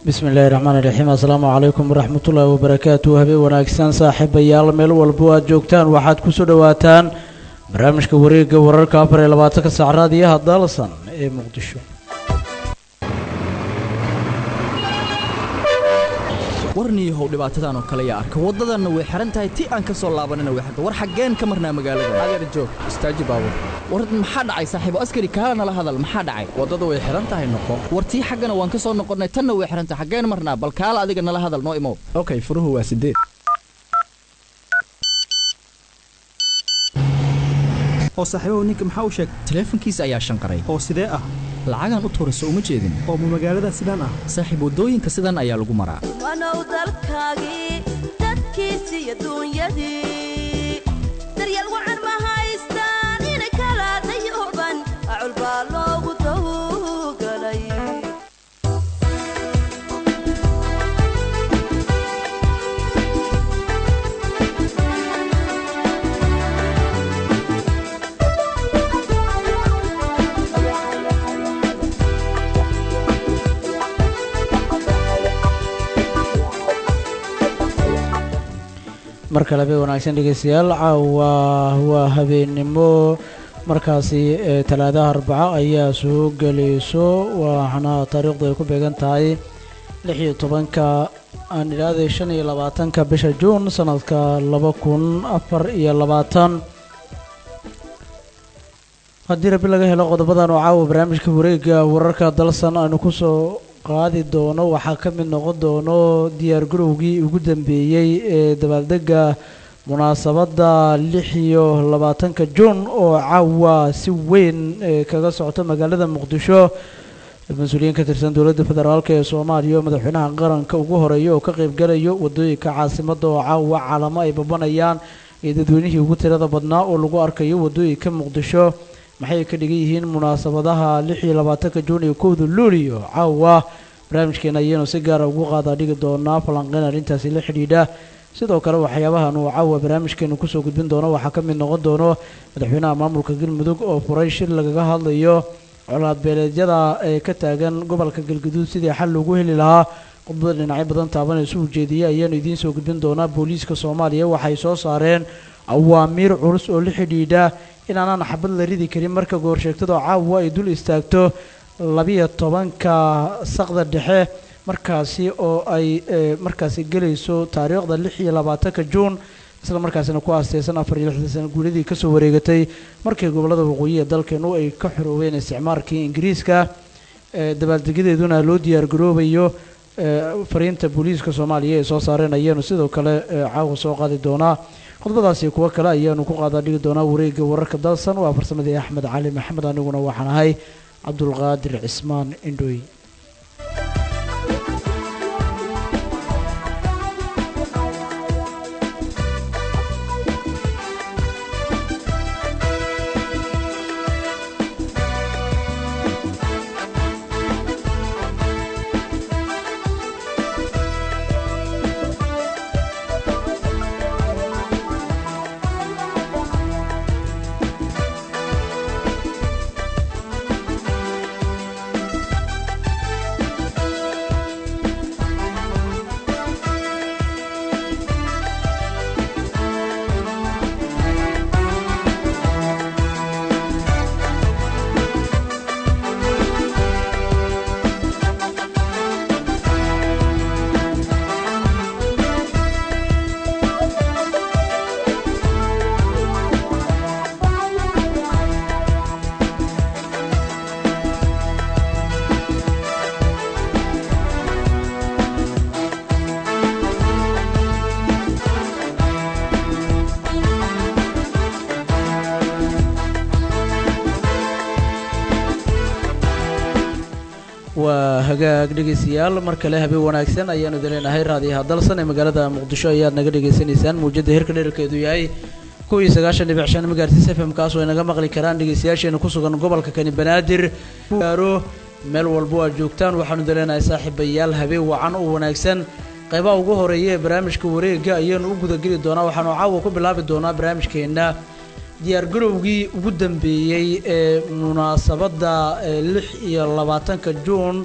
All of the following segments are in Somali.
bismi illaahi raxmaan iraxiim assalaamu calaykum waraxmatullaahi wabarakaatu habeen wanaagsan saaxiibayaal meel walbo aad joogtaan waxaad kusoo dhowaataan barnaamijka wareegga wararka afar iyo labaatanka saac raadiyaha dalsan ee muqdisho warniyahow dhibaatadan oo kale yaa arka waddadanna way xihan tahay ti aan ka soo laabanina way xirta war xaggeen ka marnaa magaalada adeer joog istaaji baabur war maxaa dhacay saaxiibo askari kaala nala hadal maxaa dhacay waddada way xihan tahay noqo war tii xaggana waan ka soo noqonnay tanna way xihan tahay xaggeen marnaa bal kaala adiga nala hadal noo imow okay furuhu waa sideed oo saaxiibahu ninka maxaa u sheegay taleefankiisa ayaa shanqaray oo sidee ah lacagaan u tuurayso uma jeedin oo ma magaalada sidaan ah saaxiib waddooyinka sidan ayaa lagu maraa wanow dalkaagii dadkiisi iyo duunyadii daryeel wacan ma haystaan inay kala dayuban acul baa loogu dawgalay mar kale habeen wanaagsan dhegeystayaal caawa waa habeennimo markaasi ee talaadaha arbaco ayaa soo gelayso waxaana taariikhdu ay ku beegan tahay lix iyo tobanka aan idhaahday shan iyo labaatanka bisha juun sanadka laba kun afar iyo labaatan haddii rabi laga helo qodobadan oo caawa barnaamijka wareegga wararka dalsan aanu kusoo qaadi doono waxaa ka mid noqon doono diyaar garowgii ugu dambeeyey ee dabaaldega munaasabadda lix iyo labaatanka juun oo caawa si weyn kaga socota magaalada muqdisho mas-uuliyiin ka tirsan dowladda federaalk ee soomaaliya oo madaxweynaha qaranka ugu horeeya oo ka qaybgalayo waddooyinka caasimadda oo caawa calamo ay babanayaan iyo dadweynihii ugu tirada badnaa oo lagu arkayo waddooyinka muqdisho maxay ka dhigan yihiin munaasabadaha lix iyo labaatanka juun iyo kowda luuliyo caawa barnaamijkeena ayaanu si gaara ugu qaadaa dhigi doonaa falanqeyn arrintaasi la xidhiidha sidoo kale waxyaabahan uu caawa barnaamijkeenu kusoo gudbin doono waxaa ka mid noqon doono madaxweynaha maamulka galmudug oo furay shir lagaga hadlayo colaadbeeleedyada ee ka taagan gobolka galguduud sidii xal loogu heli lahaa khudbada dhinacyo badan taabanaysu ujeediyey ayaanu idiin soo gudbin doonaa booliiska soomaaliya waxay soo saareen awaamiir culus oo la xidhiidha inaanaan xabad la ridi karin marka goorsheegtadoo caawa ay dul istaagto labiyo tobanka saqda dhexe markaasi oo ay markaasi gelayso taariikhda lix iyo labaatanka juun isla markaasina ku aasteysan afar iyo lixdan sana guuladii kasoo wareegatay markii gobollada waqooyi ee dalkeenu ay ka xoroobeen isticmaalkii ingiriiska dabaaldegyadeeduna loo diyaar garoobayo fariinta booliiska soomaaliya ay soo saareen ayaanu sidoo kale caawa soo qaadi doonaa khudbadaasi kuwo kale ayaanu ku qaadaa dhigi doonaa wareegga wararka dalsan waa farsamadii axmed cali maxamed aniguna waxaan ahay cabdulqaadir cismaan indhooy waa hagaag dhegeystayaal mar kale habeen wanaagsan ayaanu idinleenahay raadiyaha dalsan ee magaalada muqdisho ayaad naga dhegaysanaysaan muujadda heerka dherarkeedu yahay kow iyo sagaashan dhibic shan magaartis f m kaas oo ay naga maqli karaan dhegeystayaasheena ku sugan gobolka kani banaadir gaaro meel walbo aad joogtaan waxaanu idinleenahay saaxiibayaal habeen wacan oo wanaagsan qaybaha ugu horeeya ee barnaamijka wareega ayaanu u gudageli doonaa waxaanu caawa ku bilaabi doonaa barnaamijkeenna diyaargarowgii ugu dambeeyey ee munaasabadda lix iyo labaatanka juun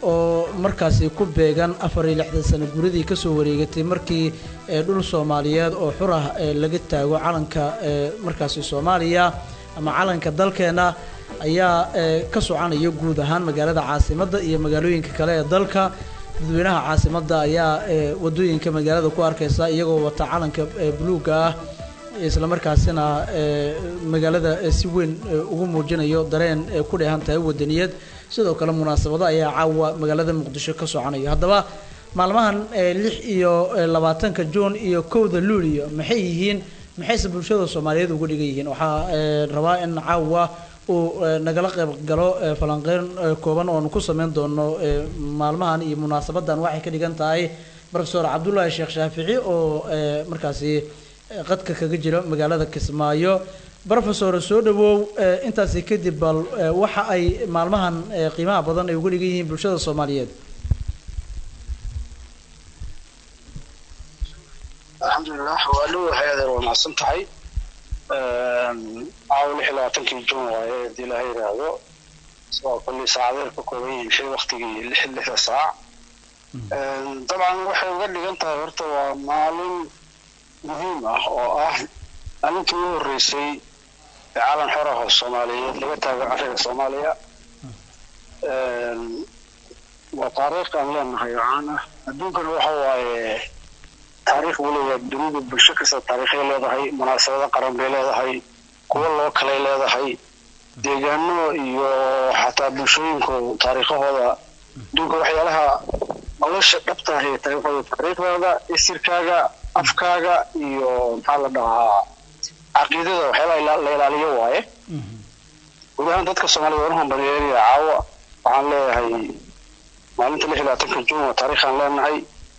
oo markaasi ku beegan afar iyo lixdan sano guradii kasoo wareegatay markii ee dhul soomaaliyeed oo xur ah ee laga taago calanka ee markaasi soomaaliya ama calanka dalkeena ayaa ee ka soconaya guud ahaan magaalada caasimadda iyo magaalooyinka kale ee dalka dadweynaha caasimadda ayaa ee wadooyinka magaalada ku arkaysa iyagoo wata calanka ee buluugga ah isla markaasina ee magaalada ee si weyn ee ugu muujinayo dareen ee ku dheehan tahay wadaniyad sidoo kale munaasabado ayaa caawa magaalada muqdisho ka soconaya haddaba maalmahan ee lix iyo ee labaatanka juun iyo kowda luulyo maxay yihiin maxayse bulshada soomaaliyeed uga dhigan yihiin waxaa ee rabaa in caawa uu ee nagala qayb galo ee falanqeyn ee kooban oonu ku sameyn doono ee maalmahan iyo munaasabadan waxay ka dhigan tahay profesor cabdullaahi sheekh shaafici oo ee markaasi ee qadka kaga jira magaalada kismaayo profesor soo dhawow ee intaasi kadib bal ee waxa ay maalmahan ee qiimaha badan ay uga dhigan yihiin bulshada soomaaliyeed alxamdulilah waa dhowahay adeer waa mahadsan tahay caawa lix iyo labaatankii juun waaye haddii ilaha yidhaahdo waa kolley saacadeer ka kooban yihiin xil waktigii lix lixda saac dabcan waxay uga dhigan tahay horta waa maalin muhiim ah oo ah maalintii ugu horreysay ee calan xor ah oo soomaaliyeed laga taago cariga soomaaliya waa taariikh aan leenahay oo caan ah adduunkana waxa waaye taariikh weliba dunida bulsho kasta taariikhay leedahay munaasabado qaran bay leedahay kuwo loo kalay leedahay deegaano iyo xataa bulshooyinku taariikhahooda adduunka waxyaalaha nolosha dhabta ah ee taariikhooda taariikhdaada isirkaaga afkaaga iyo maxaa la dhahaa caqiidada waxyaalaha la ilaaliyo waaye guud ahaan dadka soomaalida waan hambalyeelaya caawa waxaan leeyahay maalinta lix iyo labaatanka juun waa taariikhaan leenahay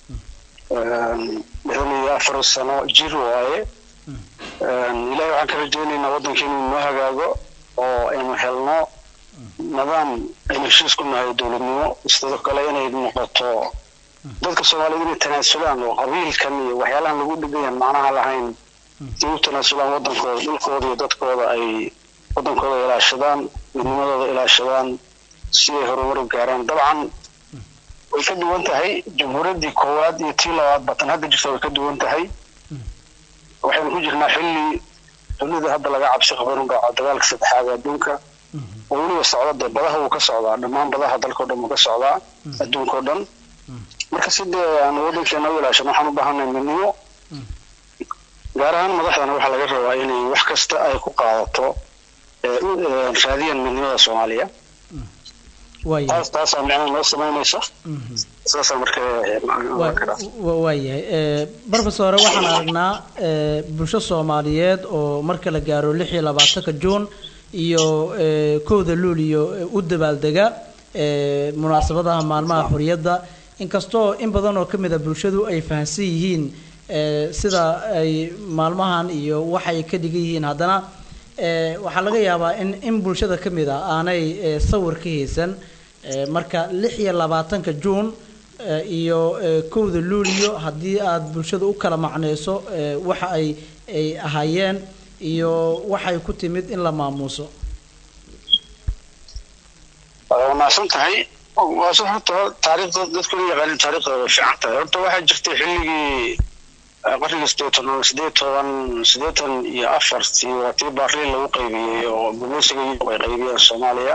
lixdan iyo afar sano jir waaye ilahay waxaan ka rajaynaynaa waddanka inuu noo hagaago oo aynu helno nidaam aynu heshiis ku nahay dowladnimo sidoo kale inay noqoto dadka soomaaliyed inay tanaasulaan oo qabiilkan iyo waxyaalahan lagu dhigayan macnaha lahayn si u tanaasulaan waddankooda dhulkooda iyo dadkooda ay waddankooda ilaashadaan midnimadooda ilaashadaan si ay horumar u gaaraan dabcan way ka duwan tahay jamhuuriyaddii koowaad iyo tii labaad batan hadda jirta way ka duwan tahay waxaynu ku jirnaa xilli dunida hadda laga cabsi qabo inuu dhaco dagaalka saddexaad ee adduunka oo weliba socda dee badaha wuu ka socdaa dhammaan badaha dalkao dhan wuu ka socdaa adduunkao dhan marka si dee aan waddankeena u ilaashano waxaan u baahanay midnimo gaar ahaan madaxdana waxaa laga rabaa inay wax kasta ay ku qaadato raadiyan midnimada soomaaliya waayahay taas taasaa micnaha noo samaynaysa saasaa marka waayahay profesor waxaan aragnaa ee, bulsho soomaaliyeed oo marka la gaaro lix iyo labaatanka juun iyo ee, kowda luuliyo ee, u dabaaldega ee, munaasabadaha maalmaha xorriyadda inkastoo in badan oo ka mid a bulshadu ay fahamsan yihiin ee, sida ay maalmahan iyo waxay ka dhigan yihiin haddana ee, waxaa laga yaabaa in in bulshada ka mid a aanay ee, sawir ka haysan ee, marka lix iyo labaatanka juun ee, iyo ee, kowda luuliyo haddii aad bulshada u kala macneyso ee, waxa ay ay ahaayeen iyo waxay ku timid in la maamuuso waa mahadsan tahay waa si horta taariikhda dadku la yaqaanin taariikhda way fiican tahay horta waxaa jirtay xilligii eh, qarnigii sideetan oo sideed toban siddeetan iyo afartii waa tii baarliin lagu qaybiyey oo gumeysiga iyagu ay qaybiyeen soomaaliya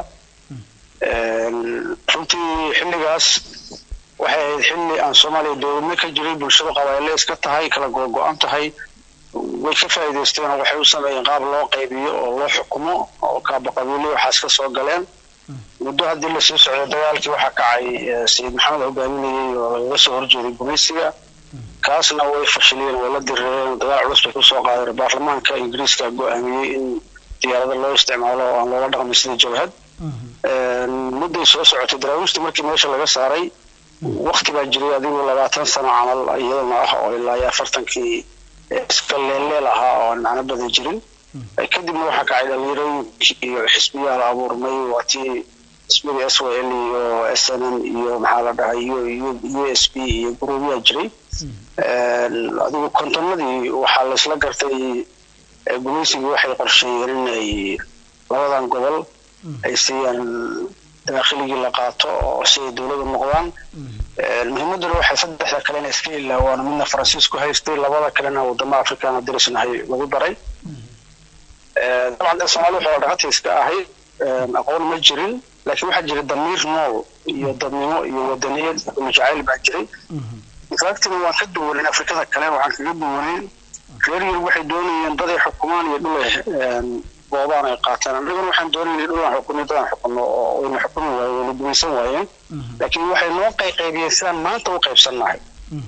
runtii xilligaas waxay ahayd xilli aan soomaaliya dowladnimo ka jiray bulshada qabayle iska tahay kala go-go-an tahay way ka faa'iidaysteen oo waxay u sameeyeen qaab loo qaybiyo oo loo xukumo oo kaaba qabiilyo waxaas ka soo galeen muddo haddii lasii socday dagaalkii waxaa kacay eh, sayid maxamed hogaaminayey oo lagaga soo horjeeday gumaysiga kaasna way fashiliyeen way la dirireen dagaal culus bay kusoo qaadeen baarlamaanka ingiriiska go-aamiyey in diyaarado loo isticmaalo oo aan loola dhaqmin sida jabhad mudday soo socotay daraawiishtii markii meesha laga saaray wakti baa jiray adigu labaatan sano camal iyadana ah oo ilaa iyo afartankii iska leelleel ahaa oo aan macno badan jirin kadibna waxaa kacay dhalinyarooyinkii iyo xisbiyaha la abuurmay waa tii xisbiyada s y l iyo s n n iyo maxaa la dhahay iyo u s b iyo guruubyaa jiray adigu kontonadii waxaa laysla gartay eh, gumaysigii waxay qorsheeyeen in ay labadan gobol ay siiyaan daakhiligii la qaato oo si ay dowladu noqdaan muhiimaduna waxay saddexda kalena iska ilaawaan midna faransiisku haystay labada kalena wadamo afrikaana dirisnahay lagu daray dabcan dee soomaali waxaa dhaqata iska ahay aqoon ma jirin laakiin waxaa jira damiir nool iyo dadnimo iyo wadaniyad iyo jacayl baa jiray infactina waan ka duwaneyn afrikada kale waxaan kaga duwaneyn reer yurub waxay doonayeen dad ay xukumaan iyo dhul ay boobaan ay qaataan annaguna waxaan doonayay dhul aan xukunno dad aan xukunno oo wayna xukumi waayeen wayna gumaysan waayeen laakiin waxay noo qayqaybiyeen sidaan maanta u qaybsannahay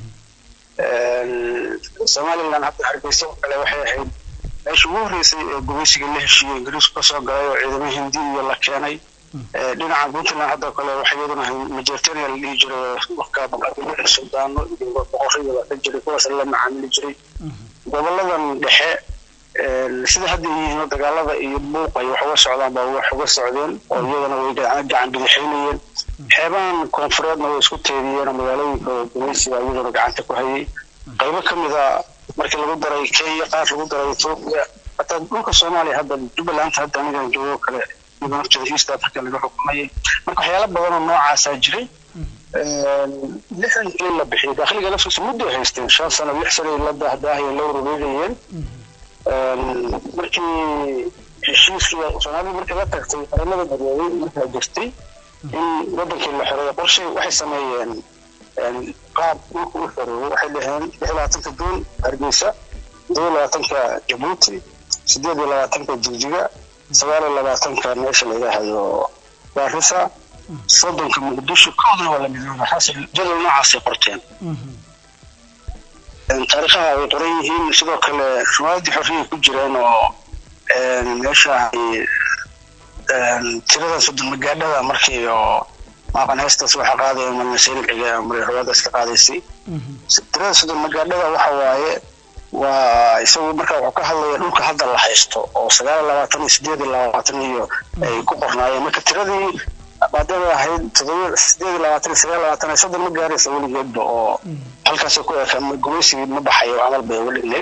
somaliland hadda hargeysa oo kale waxay ahayd meesha ugu horreysay ee gumaysiga la heshiiyey ingiriisku ka soo galay oo ciidamo hindi iyo la keenay dhinaca puntland hadda kale waxay iyaduna majeertania la dhihi jiray marka sudaano iyo boqorrada la dhan jiray kuwaas la macaamili jiray goboladan dhexe sida hadda yihiin dagaalada iyo buuqa iyo wax uga socdaan baa wax uga socdeen oo iyadana way gacan bidixaynayeen xeebahan koonfureedna way isku teediyeen oo magaalooyinka gumaysiga iyaduna gacanta ku hayay qaybo ka mida markii lagu daray kenya qaar lagu daray ethiopia hataa dhulka soomaaliya hadda jubbaland hadda anigan joogo kale iyadoo nafteeda east africa laga xukumayay marka waxyaala badan oo noocaasaa jiray lixdan kii la bixiyay dakhliga laftiisa muddo haysteen shan sano lix sano la daahdaahaya la wareegayeen markii heshiiskii soomaalida markii la tagtay qaramada midoobay markaa jirtay in wadankii la xoreeyo qorshe waxay sameeyeen qaab dhulka u xoreeyo waxay dhaheen lix labaatanka duun hargeysa todoba labaatanka jabuuti sideed iyo labaatanka jigjiga sagaal iyo labaatanka meesha la yidhaahdo gaarisa soddonka muqdisho koodana waa la midooba xasil jadal noocaasay qorteen taariikhaha way qoran yihiin sidoo kale riwaayadii xorriyay ku jireen oo meesha tiradan soddon magaadhada markii oo maaqan heestaas waxaa qaadaya malnasaynixiga maray riwaayadaas ka qaadaysay tirada soddon magaadhada waxa waaye waa isagu marka wuxuu ka hadlaya dhulka hadda la haysto oo sagaal iyo labaatan iyo sideed iyo labaatan iyo ay ku qornaayeen marka tiradii maadaama ahayd todoba sideed iyo labaatan iyo sagaal labaatan iyo soddon ma gaaraysa weligeedba oo halkaasoo ku eka gumaysigii ma baxayo camal bay uga dhigneyd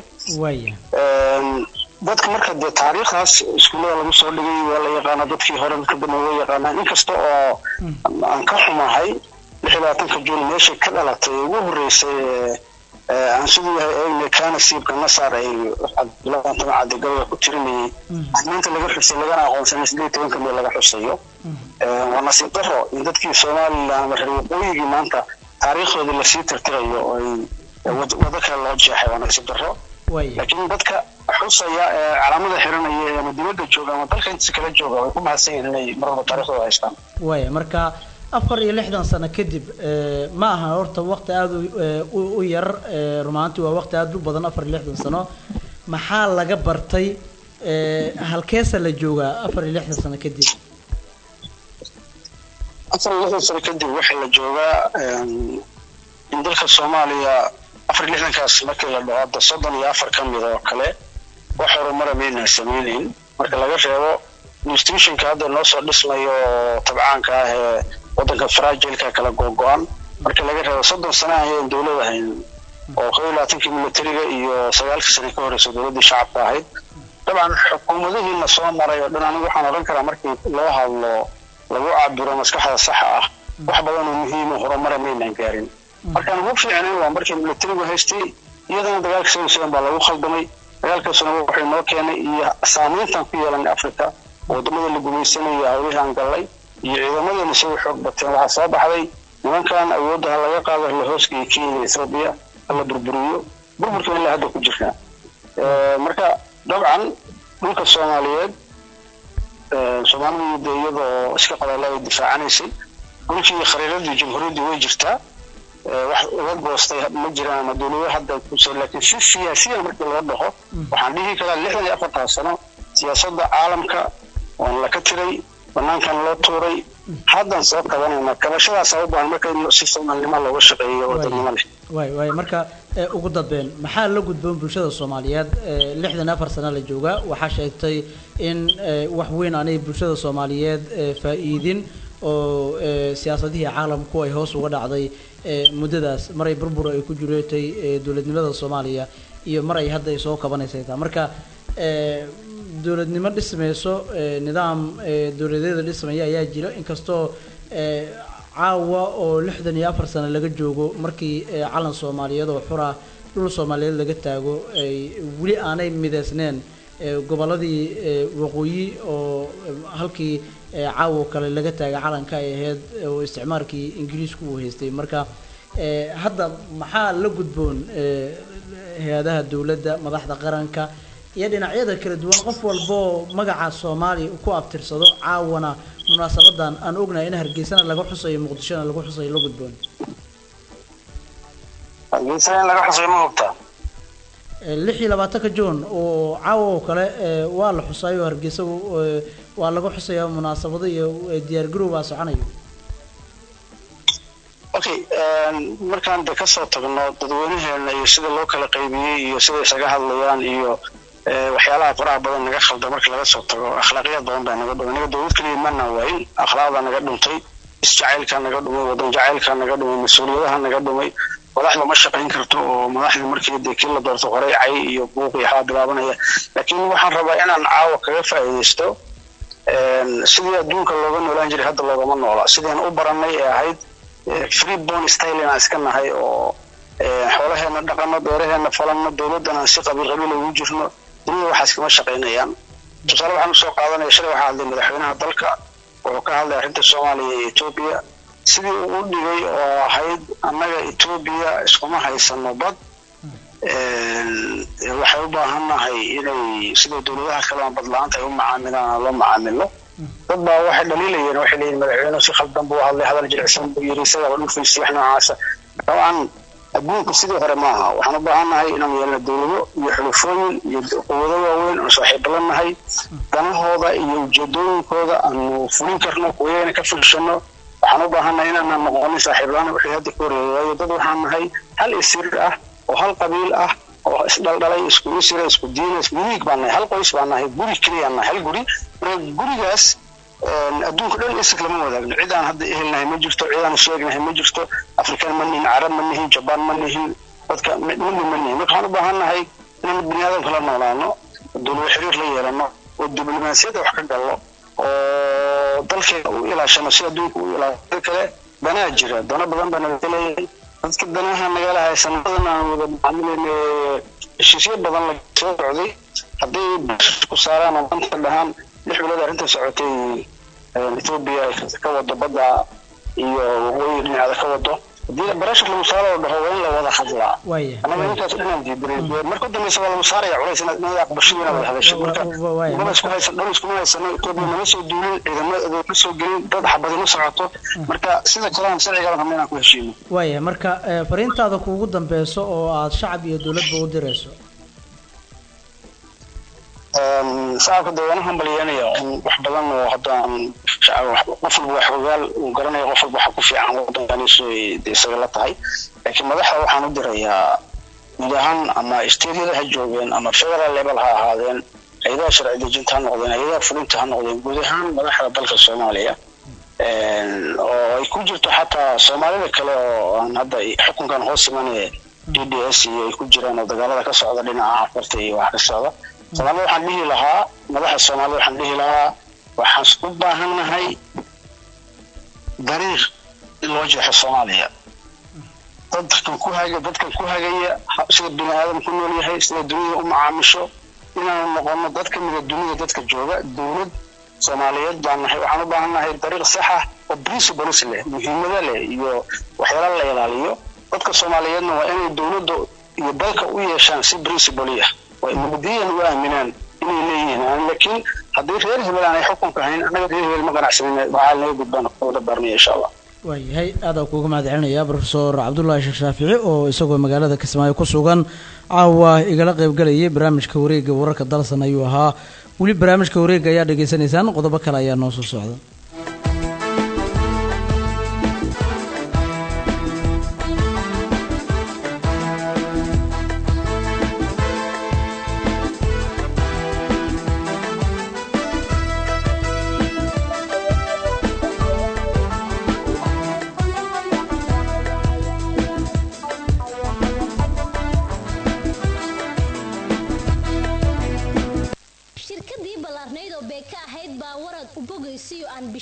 dadka marka dee taariikhdaas iskuullada lagu soo dhigay waa la yaqaana dadkii hore dadka dambe waa yaqaanaa inkasta oo aan ka xumahay lix iyo labaatanka juun meeshay ka dhalatay ugu horreysay aan siduu yahay eegne kaana siibka nasaar ay cabdulaatan cadigabada ku tirinayay maanta laga xusay lagana aqoonsanay sideed tobanka meel laga xusayo waa nasiib daro in dadkii somaliland ama reer waqooyigii maanta taariikhdoodii lasii tirtirayo oo ay wado kale loo jeexay waa nasiib daro laakiin dadka xusaya ee calaamada xiranaya ama dibadda jooga ama dalka intiisa kala jooga way ku mahadsan yihiin inay mar walba taariikhdooda haystaan waaya marka afar iyo lixdan sano kadib ma aha horta waqti aada u yar rumaantii waa waqti aada u badan afar iyo lixdan sano maxaa laga bartay halkeesa la joogaa afar iyo lixdan sano kadib afar iyo lixdan sano kadib waxaa la joogaa in dalka soomaaliya afar iyo lixdankaas markii la dhaho hadda soddon iyo afar ka mid oo kale wax horumara maynaan samaynayn marka laga reebo institutionka hadda noo soo dhismayo oo tabcaanka ah ee waddanka farajilka kala googo-an marka laga reebo soddon sano ayaan dowlad ahayn oo kow iyo labaatankii militariga iyo sagaalkii sane ka horeysa dowladdii shacabka ahayd dabcan xukuumadihiina soo maray oo dhan anigu waxaan odhan karaa markii loo hadlo lagu cabiro maskaxda saxa ah wax badan oo muhiima horumara maynaan gaarin markaan ugu fiicnayn waa markii militarigu haystay iyadana dagaalka sawisigan baa lagu khaldamay dagaalkaasuna wuxuu noo keenay iyo saameyntan ku yeelanay africa wadamada la gumaysanaya hawlihii aan gallay iyo ciidamadeena say u xoog bateen waxaa soo baxday nimankan awoodda ha laga qaado la hoosgaya kenya ethoobia ha la burburiyo burburka ilaa hadda ku jirnaa marka dabcan dhulka soomaaliyeed soomaalidu de iyadoo iska qabaala ay difaacanaysay dhulkii khariiradii jamhuuriyaddii way jirtaa wax uga goostay ma jiraan ama dowlado hadda kusoo laakiin si siyaasiyan markii loo dhaho waxaan dhihi karaa lixdan iyo afartan sano siyaasadda caalamka waan laka tiray banaankan loo tuuray haddan soo qabanayna kabashadaasa u baahan marka in si soomaalinimo looga shaqeeyo wadannimo leh waay waay marka ugu dambeyn maxaa la gudboon bulshada soomaaliyeed lixdan afar sano la joogaa waxaa sheegtay in wax weyn aanay bulshada soomaaliyeed faa'iidin oo siyaasadihii caalamku ay hoos uga dhacday muddadaas maray burbur ay ku jireetay dowladnimada soomaaliya iyo mar ay hadda ay soo kabanaysay taa marka dowladnimo dhismayso ee, nidaam ee, dowladeeda dhismaya ayaa jira inkastoo ee, caawa oo lixdan iyo afar sano laga joogo markii ee, calan soomaaliyeed oo xura dhul soomaaliyeed laga taago ay weli aanay mideysneen ee, gobolladii ee, waqooyi oo ee, halkii ee, caawa kale laga taagay calanka ay ahayd ee, oo isticmaalkii ingiriisku uu haystay marka ee, hadda maxaa la gudboon ee, hay-adaha dowladda madaxda qaranka iyo dhinacyada kala duwan qof walboo magaca soomaaliya ku abtirsado caawana munaasabadan aan ognahay in hargeysana laga xusayo muqdishona lagu xusayo la gudboon hargeysa in laga xusayo ma hubtaa Ee, lix iyo labaatanka juun oo caawa oo kale ee, waa la xusayo hargeysa ee, waa laga xusayaa munaasabado iyo ee, diyaargarow baa soconayo okay markaan de kasoo tagno dadweynaheena iyo sida loo kala qaybiyey iyo sida isaga hadlayaan iyo eh, waxyaalaha faraha badan naga khalda marka laga soo tago akhlaaqiyad badan baa naga dhumay naga dowlad keliya mana waayin akhlaaqda naga dhuntay isjacaylka naga dhumay wadan jacaylka naga dhumay mas-uuliyadaha naga dhumay madaxda ma shaqayn karto oo madaxda markii dee kii la doorto horey cay iyo buuq iyo waxbaa bilaabanaya laakiin waxaan rabaa inaan caawa kaga faa'iidaysto een, sidii adduunka looga noolaan jiray hadda loogama noola sidaan u baranay ee ahayd eh, free born style inaan iska nahay oo eh, xoolaheena dhaqano beeraheena falanno dowladdan aan si qabiil qabiil ugu jirno dunida waxaas kama shaqaynayaan tusaale waxaan usoo qaadanaya shalay waxaa hadlay madaxweynaha dalka wuxuu ka hadlay arrinta soomaaliya iyo etoobiya sidii uu u dhigay oo ahayd annaga etoobiya iskuma haysano bad Een, waxay u baahannahay inay sida dowladaha kale aan badla-aanta ay u macaamilaan aan loo macaamilo dad baa waxay dhaliilayeen waxay leeyihin madaxweynuhu si khaldan buu hadlay hadal jilicsan buu yiri isagaba dhul faysi wax noocaasa dabcan adduunka sidii hore maaha waxaan u baahannahay inaan yeelno dowlado iyo xulufooyin iyo quwado waaweyn oon saaxiibo la nahay danahooda iyo ujeedooyinkooda aanu fulin karno kuwayana ka fulshano waxaan u baahannahay inaanan noqonin saaxiiblaan wixii hadda ka horeeyay waayo dad waxaan nahay hal isir ah oo hal qabiil ah oo isdhaldhalay isku isira isku diina isku uniig baan nahay hal qoys baan nahay guri keliyaan nahay hal guri marka gurigaas een, adduunka dhan isig lama wadaagno cid aan hadda ehelnahay ma jirto cid aan sheegnahay ma jirto afrikaan ma nihin carab ma nihin jabaan ma nihin dadka midna ma nihin marka waxaan u baahannahay inaan bini aadamka la noolaano dowlado xiriir la yeelano oo diblomaasiyadda wax ka gallo oo dalkeena u ilaashano si adduunka u ilaashado kale danaa jira dano badan baa naga leeyahay dadka danaha nagala haysan badan aan wada macaamilayna heshiisyo badan la soo socday hadday ku saaraan oo danta dhahaan lix bilood arrinta socotay een, etoobiya ay ka wado badda iyo waqooyi dhinaceeda ka wado haddii barashar lagu saaro oo dhaho waa in la wada hadlaa waaya anaga intaas dhanaan diidanay marka u dambeysa waa lagu saaraya culays inaad inaad aqbashada inaad wada hadasho marka Wa- waaya. dad isku haysan dhan iskuma haysano etoobiya nama soo duulin ciidamada ma soo gelin dad xabadi ma socoto marka sida kale aan sharciga rabna inaan ku heshiino waaya marka ee, fariintaada kuugu dambeyso oo aad shacab iyo dowladba u dirayso Een, shacabka deegaanahan balyanaya in wax badan oo haddaan shacab wax- qof walba wax ogaal uu garanayo qof walba waxa ku fiican waddankaniisu ay dee isaga la tahay laakiin madaxda waxaan u dirayaa guud ahaan ama steedyada ha joogeen ama federal level ha ahaadeen hay-adaha sharci dejinta ha noqdeen hay-adaha fulinta ha noqdeen guud ahaan madaxda dalka soomaaliya Een, oo ay ku jirto xataa soomaalida kale oo aan hadda xukunkan hoos imanaya d d s iyo ay ku jiraan oo dagaalada ka socda dhinaca afarta iyo wax ka socda soomaalida waxaan dhihi lahaa madaxa soomaalida waxaan dhihi lahaa waxaan u baahannahay dariiq in loo jeexo soomaaliya dadkan ku haga dadkan ku hagaya ha- sida bini aadam ku nool yahay sida dunida u macaamisho inaanu noqono dad ka mida dunida dadka jooga dowlad soomaaliyeed baan nahay waxaan u baahannahay dariiq sax ah oo principles leh muhiimada leh iyo waxyaala la ilaaliyo dadka soomaaliyeedna waa inay dowladda iyo dalka u yeeshaan si principle ah waa mabadiyan u aaminaan inay leeyihiin Aan- laakiin haddii reer hebel aanay xukunka hayn annaga reer hebel ma ganacsanin waxaa naga gudbaan wada baarnaya insha allah waayahay aad aan kuuga mahad celinaya profesor cabdullaahi sheekh shaafici oo isagoo magaalada kismaayo ku sugan caawa igala qaybgalayay barnaamijka wareega wararka dalsan ayuu ahaa weli barnaamijka wareega ayaa dhegaysanaysaan qodobo kale ayaa noo soo socda shirkadii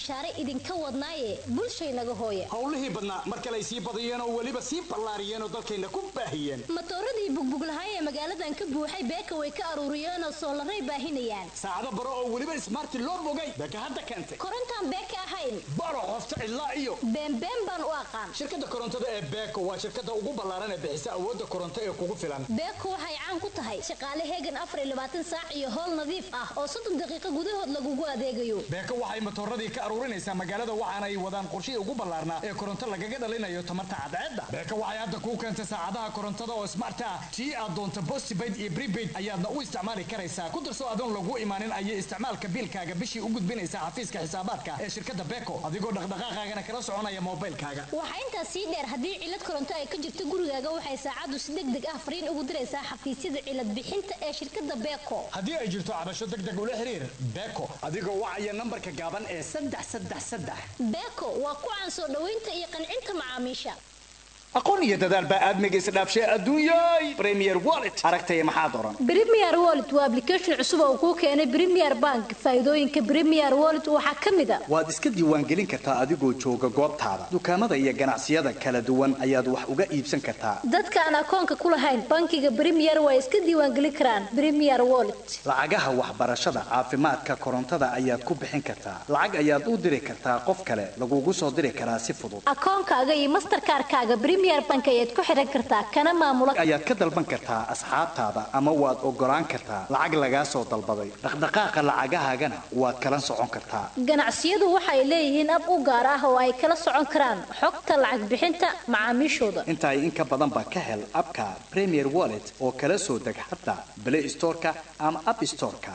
bishaare idinka wadnaaye bulshaynaga hooye howlihii badnaa mar kale ay sii badiyeen oo weliba sii ballaariyeen oo dalkayna ku baahiyeen matooradii bugbuglahay ee magaaladan ka buuxay beeka way ka aruuriyeenoo soolaray baahinayaan saacado baro oo weliba ismaarti loo bogay beeka hadda keentay korontaan beeka ahayn baro qofta cidlaa iyo beenbeen baan u aqaan shirkadda korontada ee beeko waa shirkadda ugu ballaaran ee bixisa awoodda koronto ee kugu filan beeko waxay caan ku tahay shaqaale heegan afar iyo labaatan saac iyo howl nadiif ah oo soddon daqiiqo gudahood lagugu adeegayo beeko waxay matooradii ka aruurinaysaa magaalada waxaana ay wadaan qorshihii ugu ballaarnaa ee koronto lagaga dhalinayo tamarta cadceedda beeko waxay hadda kuu keentay saacadaha korontada oo smart ah tii aad doonto postpaid iyo prepaid ayaadna u isticmaali karaysaa ku darso adoon lagu imaanin ayay isticmaalka biilkaaga bishii u gudbinaysaa xafiiska xisaabaadka ee shirkadda beeko adigoo dhaqdhaqaaqaagana kala soconaya moobilkaaga waxaa intaas sii dheer haddii cilad koronto ay ka jirto gurigaaga waxay saacaddu si deg deg ah fariin ugu diraysaa xafiisyada cilad bixinta ee shirkadda beeko haddii ay jirto cabasho deg deg ula xiriir beeko adigoo wacaya nambarka gaaban ee saddex saddex saddex beeko waa ku caan soo dhoweynta iyo qancinta macaamiisha aqoon iyo dadaal baa aadmiga isdhaafshay adduunyay premier wallet aragtaya maxaa doran Premier Wallet waa application cusub oo kuu keenay Premier Bank. Faa'iidooyinka Premier Wallet waxaa ka mid ah waad iska diiwaangelin kartaa adigoo jooga goobtaada dukaamada iyo ganacsiyada kala duwan ayaad wax uga iibsan kartaa dadka aan akoonka ku lahayn bankiga Premier way iska diiwaangelin karaan Premier Wallet. lacagaha waxbarashada caafimaadka korontada ayaad ku bixin kartaa lacag ayaad u diri kartaa qof kale lagugu soo diri karaa si fudud Akoonkaaga iyo Mastercard-kaaga Premier Bank ayaad ku xiran kartaa kana maamula ayaad ka dalban kartaa asxaabtaada ama waad ogolaan kartaa lacag lagaa soo dalbaday dhaqdhaqaaqa lacagahaagana waad kala socon kartaa ganacsiyadu waxay leeyihiin ab u gaar ah oo ay kala socon karaan xogta lacag bixinta macaamiishooda. intaa in ka badan baa ka hel abka premier wallet oo kala soo deg xataa play storeka ama app storeka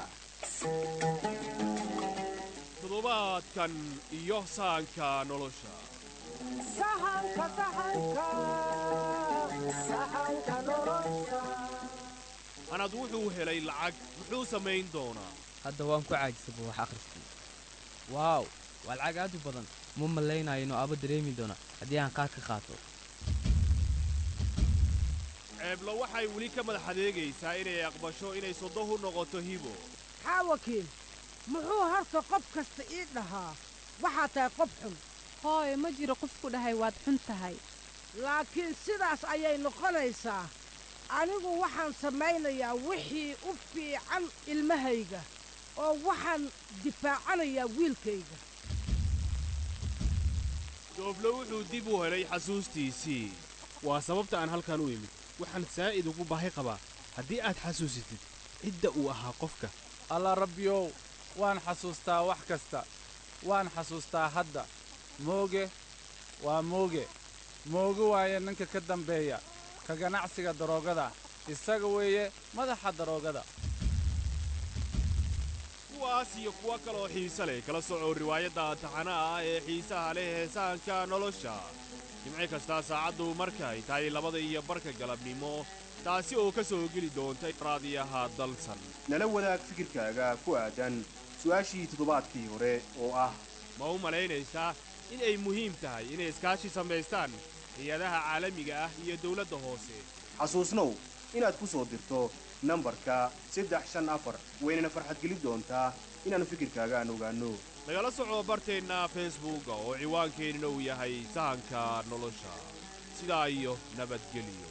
toddobaadkan iyo sahanka nolosha anad wuxuu helay lacag muxuu samayn doonaa hadda waan ku caajisaba wax akhriskii waaw waa lacag aad u badan ma malaynayo inuu aaba dareemi doona haddii aan qaad ka qaato ceebla waxay weli ka madax adeegaysaa inay aqbasho inay sodohu noqoto hibo haa wakiil muxuu harta qof kasta ii dhahaa waxaa tahay qof xun hooye ma jiro qof ku dhahay waad xun tahay laakiin sidaas ayay noqonaysaa anigu waxaan samaynayaa wixii u fiican ilmahayga oo waxaan difaacanayaa wiilkayga dooblo wuxuu dib u helay xasuustiisii waa sababta aan halkan u imid waxaan saa'id ugu baahi qabaa haddii aad xasuusitid cidda uu ahaa qofka alla rabbiyow waan xasuustaa wax kasta waan xasuustaa hadda mooge waa mooge mooge waaye ninka ka dambeeya ka ganacsiga daroogada isaga weeye madaxa daroogada kuwaas iyo kuwo kaloo xiise leh kala soco riwaayadda taxanaha ah ee xiisaha leh ee sahanka nolosha jimci kastaa saacaddu markay tahay labada iyo barka galabnimo taasi oo ka soo geli doonta raadiyaha dalsan nala wadaag fikirkaaga ku aadan su'aashii toddobaadkii hore oo ah ma u malaynaysaa in ay muhiim tahay inay iskaashi samaystaan hay-adaha caalamiga ah iyo dawladda hoose xasuusnow inaad ku soo dirto nambarka saddex shan afar waynana farxadgelin doontaa inaannu fikirkaaga aan ogaanno nagala soco barteenna feesbuugga oo ciwaankeenina uu yahay sahanka nolosha sidaa iyo nabadgelyo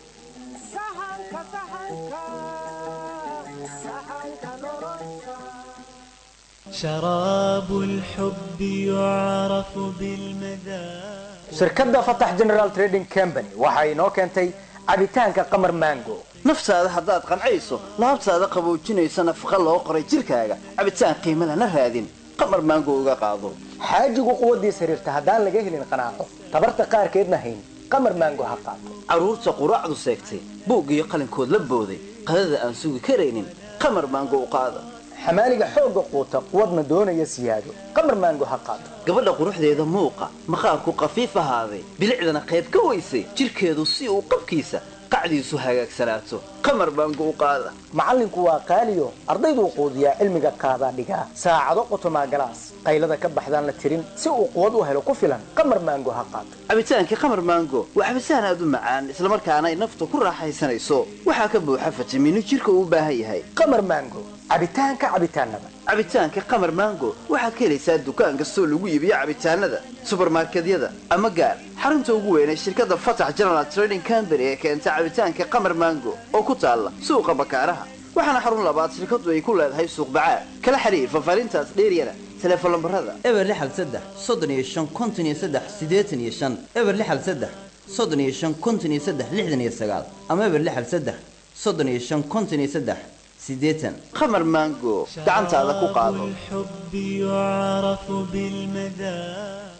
شراب الحب يعرف بالمذاق shirkadda fatax general trading company waxa inoo keentay cabitaanka qamar mango naftaada haddaad qancayso laabtaada qaboojinaysa nafaqa loo qoray jidhkaaga cabitaan qiimo lana raadin qamar maango uga qaado xaajigu quwaddiisa xiriirta haddaan laga helin qanaaco tabarta qaarkeedna hayn qamar mango ha qaato carruurta quraacdu seegtay buug iyo qalinkood la booday qadada aan sugi karaynin qamar maango u qaada xamaaliga xoogga quuta quwadna doonaya siyaado qamar maango ha qaato gabadha quruxdeeda muuqa maqaarku qafiif ahaaday bilicdana qayb ka weysay jidhkeedu si uu qabkiisa qacdiisu hagaagsanaato qamar maango u qaada macallinku waa qaaliyo ardayduu quudiyaa cilmiga qaadaa dhigaa saacado qotomaa galaas qaylada ka baxdaan la tirin si uu quwad u helo ku filan qamar maango ha qaato cabitaankii qamar maango waa cabitaan aad u macaan islamarkaana ay nafta ku raaxaysanayso waxaa ka buuxa fitamiino jirka uu u baahan yahay qamar maango cabitaanka cabitaanada cabitaanka qamar maango waxaad ka helaysaa dukaan kastoo lagu iibiyo cabitaanada subarmarkedyada ama gaar xarunta ugu weyn ee shirkadda fatax general trading company ee keenta cabitaanka qamar maango oo ku taalla suuqa bakaaraha waxaana xarun labaad shirkadu ay ku leedahay suuq bacaad kala xiriir fafaarintaas dheeryana teleefon lambarada eber lixal saddex soddon iyo shan konton iyo saddex siddeetan iyo shan eber lixal saddex soddon iyo shan konton iyo saddex lixdan iyo sagaal ama eber lixal saddex soddon iyo shan konton iyo saddex siddeetan qamar maango gacantaada ku qaado الحب يعرف بالمذاق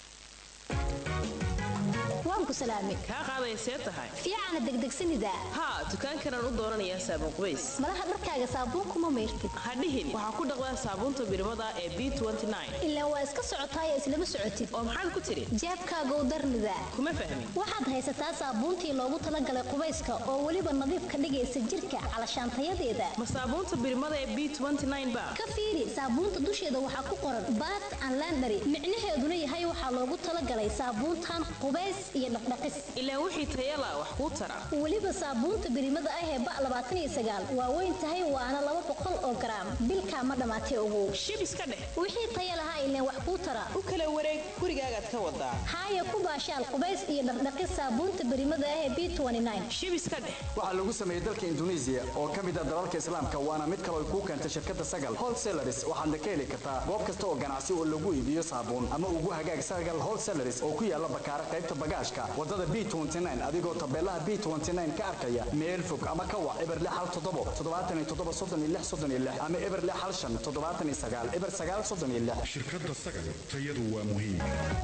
waan ku salaamay kaa qaadaysee tahay fiicana degdegsanida haa dukaankanaan u dooranayaa saabuun qubays malaha dharkaaga saabuun kuma mayrtid ha dhihin waxaa ku dhaqdaa saabuunta birmada ee b ilaa waa iska socotaayee islama socotid oo maxaad ku tidhi jeebkaagow darnida kuma fahmin waxaad haysataa saabuuntii loogu talagalay qubayska oo weliba nadiif ka dhigaysa jirka calashaantayadeeda ma saabuunta birmada ee b ba ka fiiri saabuunta dusheeda waxaa ku qoran baat and landary micnaheeduna yahay waxaa loogu talagalay saabuuntan qubays iyo dhaqdhaqis ilaa wixii tayala wax kuu tara weliba saabuunta birimada ah ee ba labaatan iyo sagaal waa weyn tahay waana laba boqol oo garaam bilkaa ma dhammaatay ogow shib iska dheh wixii taya lahaa ileen wax kuu tara u kala wareeg gurigaagaad ka wadaa haaya ku baashaal qubays iyo dhaqdhaqis saabuunta birimada ah ee b shib iska dheh waxaa lagu sameeyey dalka induneisiya oo ka mid ah dalalka islaamka waana mid kale ay kuu keentay shirkadda sagal wholesalaris waxaadna ka heli kartaa goob kasta oo ganacsi oo lagu iibiyo saabuun ama ugu hagaag sagal wholesalaris oo ku yaala bakaara qaybta bagaashka wadada b adigoo tabeelaha b ka arkaya meel fog ama ka wac eber hal toddobo toddobaatan iyo toddoba soddon iyo lix soddon iyo lix ama eber hal shan toddobaatan iyo sagaal eber sagaal soddon iyo lix shirkadda sagal tayadu waa muhiim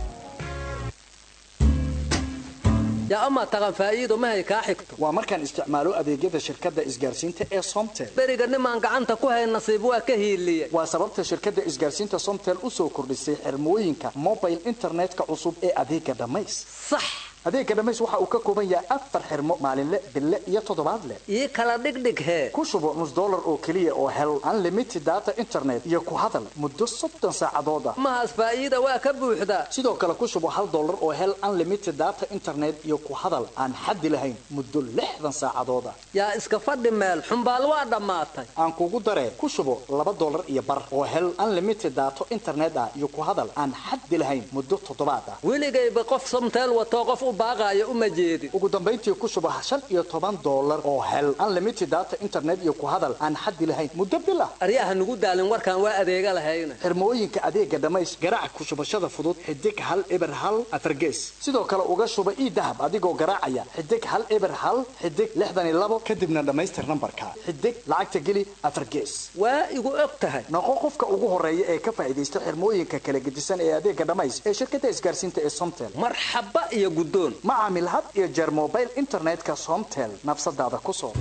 yaa amaa taqan faa'iido mahay kaa xigto waa markaan isticmaalo adeegyada shirkadda isgaarsiinta ee somtel beriga nimaan gacanta ku hayn nasiib waa ka hiiliye waa sababta shirkadda isgaarsiinta somtel u soo kordhisay xirmooyinka mobile internetka cusub ee adeega dhammays sax adeega dhammays waxa uu ka kooban yahay afar xirmo maalinle bille iyo toddobaadle ii kala dhigdhig hee ku shubo nus dollar oo keliya oo hel unlimited data internet iyo ku hadal muddo soddon saacadood ah mahaas faa'iida waa ka buuxdaa sidoo kale ku shubo hal dollar oo hel unlimited data internet iyo ku hadal aan xaddi lahayn muddo lixdan saacadood ah yaa iska fadhi meel xumbaal waa dhammaatay aan kugu daree ku shubo laba dollar iyo bar oo hel unlimited data internet ah iyo ku hadal aan xaddi lahayn muddo toddobaad ah weligayba qof somteel watoo qof u baaqaayo uma jeedin ugu dambayntii ku shubo shan iyo toban dollar oo hel unlimited data internet iyo ku hadal aan xaddi lahayn muddo bil ah aryaha nugu daalin warkaan waa adeega lahayna xirmooyinka adeega dhammays garaac ku shubashada fudud xidig hal eber hal afargees sidoo kale uga shuba ii dahab adigoo garaacaya xidig hal eber hal xidig lixdan iyo labo kadibna dhammaystir nambarka xidig lacagta geli afargees waa igu og tahay noqo qofka ugu horeeya ee ka faa'iidaysta xirmooyinka kala gedisan ee adeega dhammays ee shirkadda isgaarsiinta ee somtel marxaba iyo guddoon ma caamil had iyo jeer mobile internetka somtel nafsadaada ku soo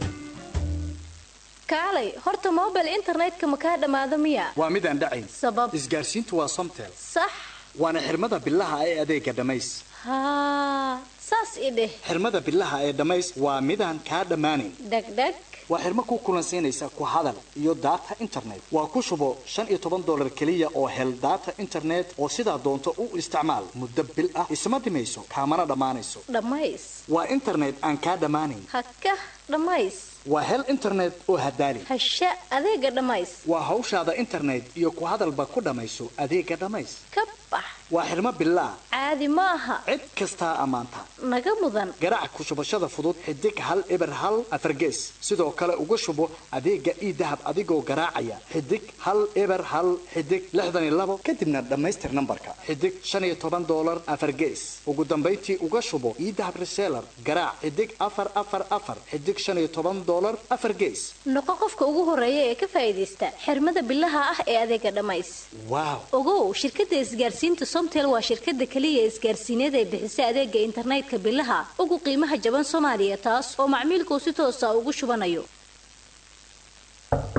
kaalay horta mobile internetka ma kaa dhammaado miya waa midaan dhacayn sabab isgaarsiintu waa somtel sax waana xirmada bilaha ee adeega dhammays haa saas i dheh xirmada bilaha ee dhammays waa midaan kaa dhammaanayn dhegdheg waa xirmo ku kulansiinaysa ku hadal iyo data internet waa ku shubo shan iyo toban dollar keliya oo hel data internet oo sidaa doonto u isticmaal muddo bil ah isma dhimayso kaamana dhammaanayso dhammays waa internet aan kaa dhammaanayn haka dhammays waa hel internet oo hadaali hasha adeega dhammays waa hawshaada internet iyo ku hadalba ku dhammayso adeega dhammays ka bax waa xirmo bilaa caadi ma aha cid kastaa ammaanta naga mudan garaac ku shubashada fudud xidig hal eber hal afargees sidoo kale uga shubo adeega ii dahab adigoo garaacaya xidig hal eber hal xidig lixdan iyo labo kadibna dhammaystir nambarka xidig shan iyo toban dollar afargees ugu dambayntii uga shubo ii dahab reseller garaac xidig afar afar afar xidig shan iyo toban dollar afar gees noqo qofka ugu horeeya ee ka faa'iidaysta xirmada bilaha ah ee adeega dhammays waaw ogow shirkadda isgaarsiinta somtel waa shirkadda keliya isgaarsiineed ee bixisa adeega internetka bilaha ugu qiimaha jaban soomaaliya taas oo macmiilkuu si toosa ugu shubanayo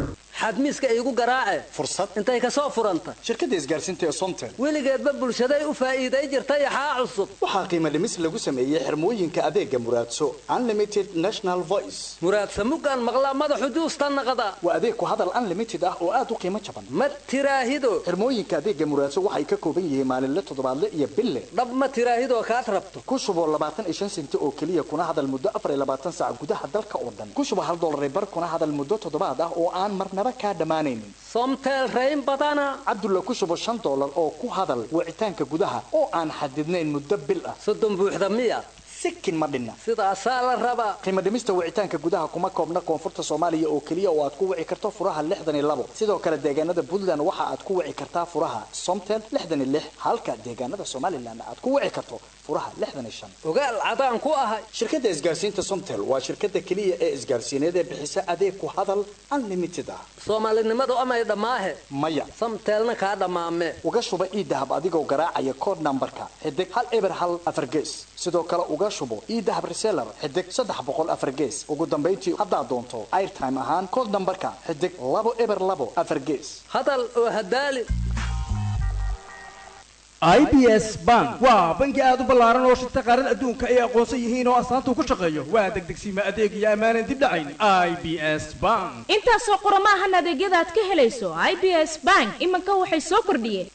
xadmiiska iigu garaace fursad intay ka soo furanta shirkadda isgaarsiinta ee somtel weligeedba bulshaday u faa'iiday jirta yaxaa cusub waxaa qiimo dhimis lagu sameeyey xirmooyinka adeega muraadso unlimited national voice muraadsa mugaan maqlaa madaxu juusta naqda waa adeeg ku hadal unlimited ah oo aad u qiimo jaban ma tiraahido xirmooyinka adeega muraadso waxay ka kooban yihiin maalinle toddobaadle iyo bille dhab ma tiraahidoo kaad rabto ku shubo labaatan iyo shan senti oo keliya kuna hadal muddo afar iyo labaatan saac gudaha dalka oo dhan ku shubo hal dollar bar kuna hadal muddo toddobaad ah oo aan marnaba kaa dhammaanaynin somtel rayn badana cabdulla ku shubo shan dollar oo ku hadal wicitaanka gudaha oo aan xadidnayn muddo bil ah soddon buuxda miya sikin ma dhinna sidaasaa la rabaa qiimo dhimista wicitaanka gudaha kuma koobna koonfurta soomaaliya oo keliya oo aad ku wici karto furaha lixdan iyo labo sidoo kale deegaanada puntland waxa aad ku wici kartaa furaha somtel lixdan iyo lix halka deegaanada somalilan aad ku wici karto furaha lixdan iyo shan ogaal cadaan ku ahay shirkadda isgaarsiinta somtel waa shirkadda keliya ee isgaarsiineed ee bixisa adeeg ku hadal unlimited ah soomaalinimadu amay dhammaahe maya samteelna kaa dhammaame uga shuba iidahab adigoo garaacaya kood nambarka xidig hal eber hal afar gees sidoo kale uga shubo iidahab reseller xidig saddex boqol afar gees ugu dambayntii haddaad doonto airtime ahaan kood nambarka xidig labo eber labo afar gees hadal oo hadaali i b s bank waa bangi aad u ballaaran oo shirta qaarada adduunka ay aqoonsan yihiin oo astaanta ku shaqeeyo waa degdegsiima adeeg iyo ammaanan dib dhacayn i b s bank intaasoo qurama ahan adeegyada aad ka helayso i b s bank iminka waxay soo kordhiyeen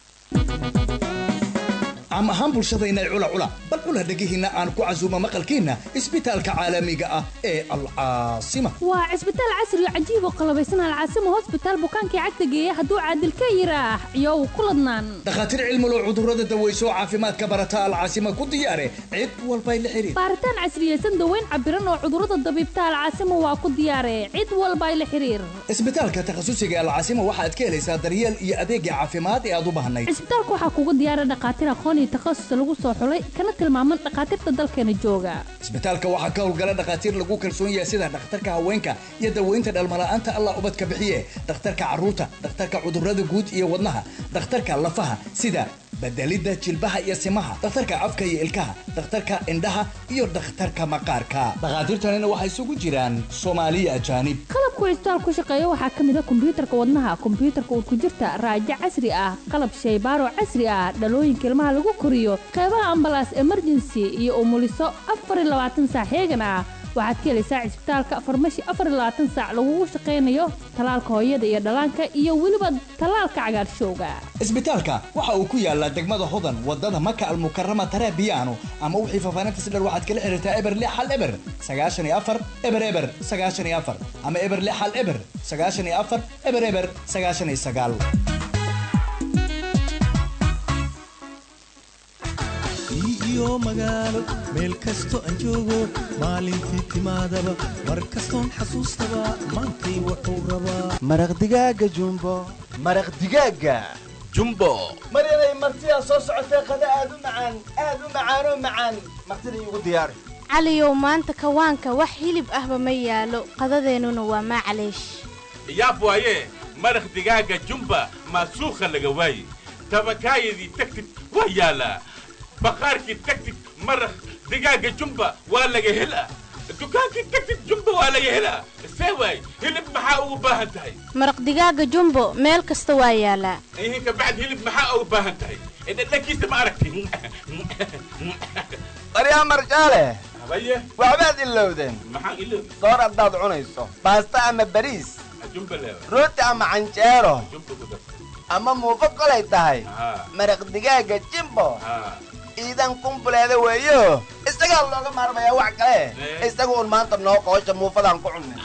caam ahaan bulshadayna cula cula bal cula dhegihiinna aan ku casuumo maqalkiinna isbitaalka caalamiga ah ee alcaasima waa cisbitaal casri oo cajiib oo qalabaysan alcaasima hosbitaal bukaankii cagta geeya hadduu caadil ka yiraax iyow ku ladnaan dhakhaatiir cilmulo cudurrada daweyso oo caafimaadka barata alcaasima ku diyaare cid walbay la xiriir baaritaan casriyeysan daweyn cabiran oo cudurrada dabiibta alcaasima waa ku diyaare cid walbay la xiriir isbitaalka takhasusiga alcaasima waxaad ka helaysaa daryeel iyo adeegga caafimaad ee aad u baahnayd cisbitaalka waxaa kugu diyaara dhakhaatiir aqoon iyo takhasus lagu soo xulay kana tilmaaman dhakhaatiirta dalkeena jooga isbitaalka waxaa ka howlgala dhakhaatiir lagu kalsoon yahay sida dhakhtarka haweenka iyo daweynta dhalmala'aanta allah ubadka bixiye dhakhtarka carruurta dhakhtarka cudurrada guud iyo wadnaha dhakhtarka lafaha sida bedelidda jilbaha iyo simaha dhakhtarka afka iyo ilkaha dhakhtarka indhaha iyo dhakhtarka maqaarka dhakhaatiirtanina waxay isugu jiraan soomaaliya ajaanib qalabku cisbitaal ku shaqeeya waxaa ka mid a kombiyuutarka wadnaha kombiyuutarka urkujirta raajo casri ah qalab shaybaaro casri ah dhalooyinka ilmaha lagu koriyo qeybaha ambalaas emergency iyo umuliso afar iyo labaatan saac heegan ah waxaad ka helaysaa cisbitaalka farmashi afar iyo labaatan saac lagugu shaqaynayo talaalka hooyada iyo dhallaanka iyo weliba talaalka cagaarshowga isbitaalka waxa uu ku yaalaa degmada hodan wadada maka almukarama tarabiyaano ama wixii faafaahinta si dheer waxaad kala xiriirtaa eber lix hal eber sagaashan iyo afar eber eber sagaashan iyo afar ama eber lix hal eber sagaashan iyo afar eber eber sagaashan iyo sagaal iyo magaalo meel kasto aan joogo maalintii timaadaba mar kastoon xasuustaba maantay wuxuu rabaa maraq digaaga jumbo maraq digaaga jumbo maryanay martidaa soo socotee qada aad u macaan aad u macaanoo macaan martida iigu diyaari caliyow maanta kawaanka wax hilib ahba ma yaalo qadadeennuna waa maclaysh yaab waaye maraq digaaga jumba maasuukha laga waaye tabakaayadii tagtid waa yaalaa baqaarkii tagtid maraq digaaga jumba waa laga helaa dukaankii tagtid jumba waa laga helaa see waay hilib maxaa ugu baahan tahay maraq digaaga jumbo meel kasta waa yaalaa ihin kabacd hilib maxaa ugu baahan tahay dhadhankiisa ma aragti baryaa marjaale habaye waxbaad ilowdeen maxaan iloobi soor haddaad cunayso baasta ama bariis jumba leewa rooti ama canjeero jumba ku darsa ama muufo kolay tahay haa maraq digaaga jimbo haa iidan kumbuleeda weeyo isagaa looga maarmayaa wax kale isaga un maanta noo qoosha muufadaan ku cunnay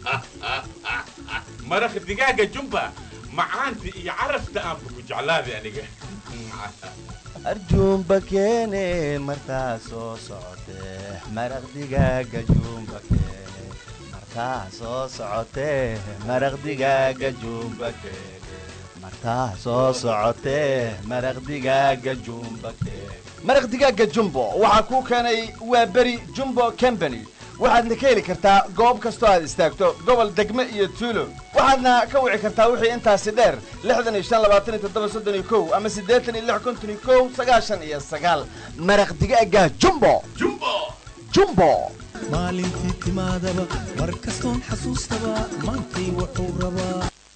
maraq digaaga jumba macaanta iyo carafta aanba ku jeclaaday aniga arjuumba keene martaa soo socotee maraq digaaga juumba keene martaa soo socotee maraq digaaga juumba keene martaa soo socotee maraq digaaga juumba keene maraq digaaga jumbo waxaa kuu keenay waa beri jumbo company waxaadna ka heli kartaa goob kastoo aad istaagto gobol degme iyo tuulo waxaadna ka wici kartaa wixii intaasi dheer lixdan iyo shan labaatan iyo toddoba soddon iyo kow ama siddeetan iyo lix konton iyo kow sagaashan iyo sagaal maraq digaaga jumbo jumbo jumbo maalintii timaadaba mar kastoon xasuustaba maantay wuxuu rabaa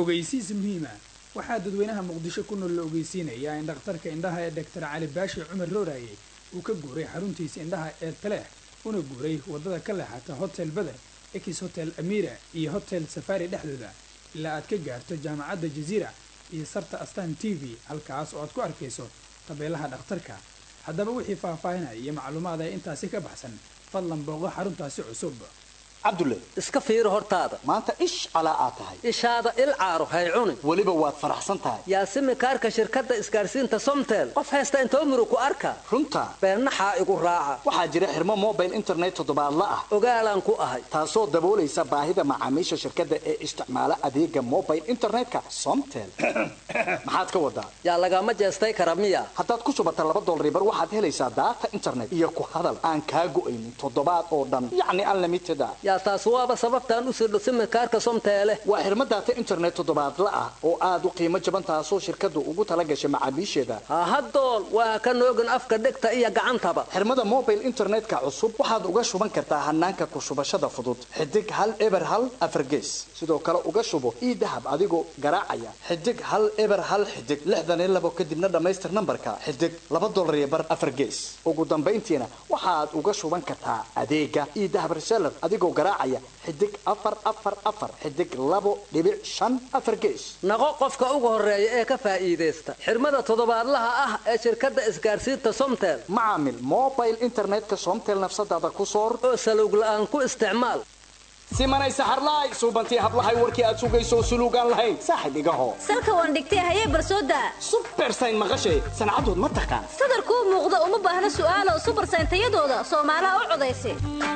ogeysiis muhiima waxaa dadweynaha muqdisho ku nool la ogeysiinayaa in dhakhtarka indhaha ee doctor cali baashi cumar rooraye uu ka guuray xaruntiisa indhaha ee taleex una guuray waddada ka leexata hotel beder ex hotel amira iyo hotel safari dhexdooda ilaa aad ka gaarto jaamacadda jaziira iyo sarta astan t v halkaas oo aad ku arkayso tabeelaha dhakhtarka haddaba wixii faahfaahinaya iyo macluumaad ee intaasi ka baxsan fadlan booqo xaruntaasi cusub cabdulle iska fiiri hortaada maanta ish calaa aad tahay ishaada il caaro hay cunin weliba waad faraxsan tahay yaasimi kaarka shirkadda isgaarsiinta somtel qof haysta intoo muru ku arka runta beennaxaa igu raaca waxaa jira xirmo mobile internet toddobaadla ah ogaalaan ku ahay taasoo daboolaysa baahida macaamiisha shirkadda ee isticmaala adeega mobile internetka somtel maxaad ka wadaa yaa lagama jeestay kara miya haddaad ku shubata laba dolaribar waxaad helaysaa daata internet iyo ku hadal aan kaa go'aynin toddobaad oo dhan yacni unlimited ah yaa taas waaba sababtaan u sirdho simikaarka somteele waa xirmo daata internet toddobaadla ah oo aad u qiimo jaban taasoo shirkaddu ugu tala gashay macaamiisheeda hahadool waa ka noogin afka dhegta iyo gacantaba xirmada mobile internetka cusub waxaad uga shuban kartaa hanaanka ku shubashada fudud xidig hal eber hal afargees sidoo kale uga shubo ii dahab adigoo garaacaya xidig hal eber hal xidig lixdan iyo labo kadibna dhammaystir nambarka xidig laba dolar iyo bar afargees ugu dambayntiina waxaad uga shuban kartaa adeega ii dahab reseller adigoo garaacaya xidig afar afar afar xidig labo dhibic shan afar gees naqo qofka ugu horeeya ee ka faa'iidaysta xirmada toddobaadlaha ah ee shirkadda isgaarsiinta somtel macaamil mobile internetka somtel nafsadaada ku soor oo salowg la'aan ku isticmaal simanay saxarlaay suubantii hablahay warkii aad sugayso suluugaan lahayn saaxib igaho salka waan dhigtay hayee barsooda subersayn maqashay sancadood ma taqaan sadarkuu muuqda uma baahna su'aalo subersayn tayadooda soomaalaha u codaysa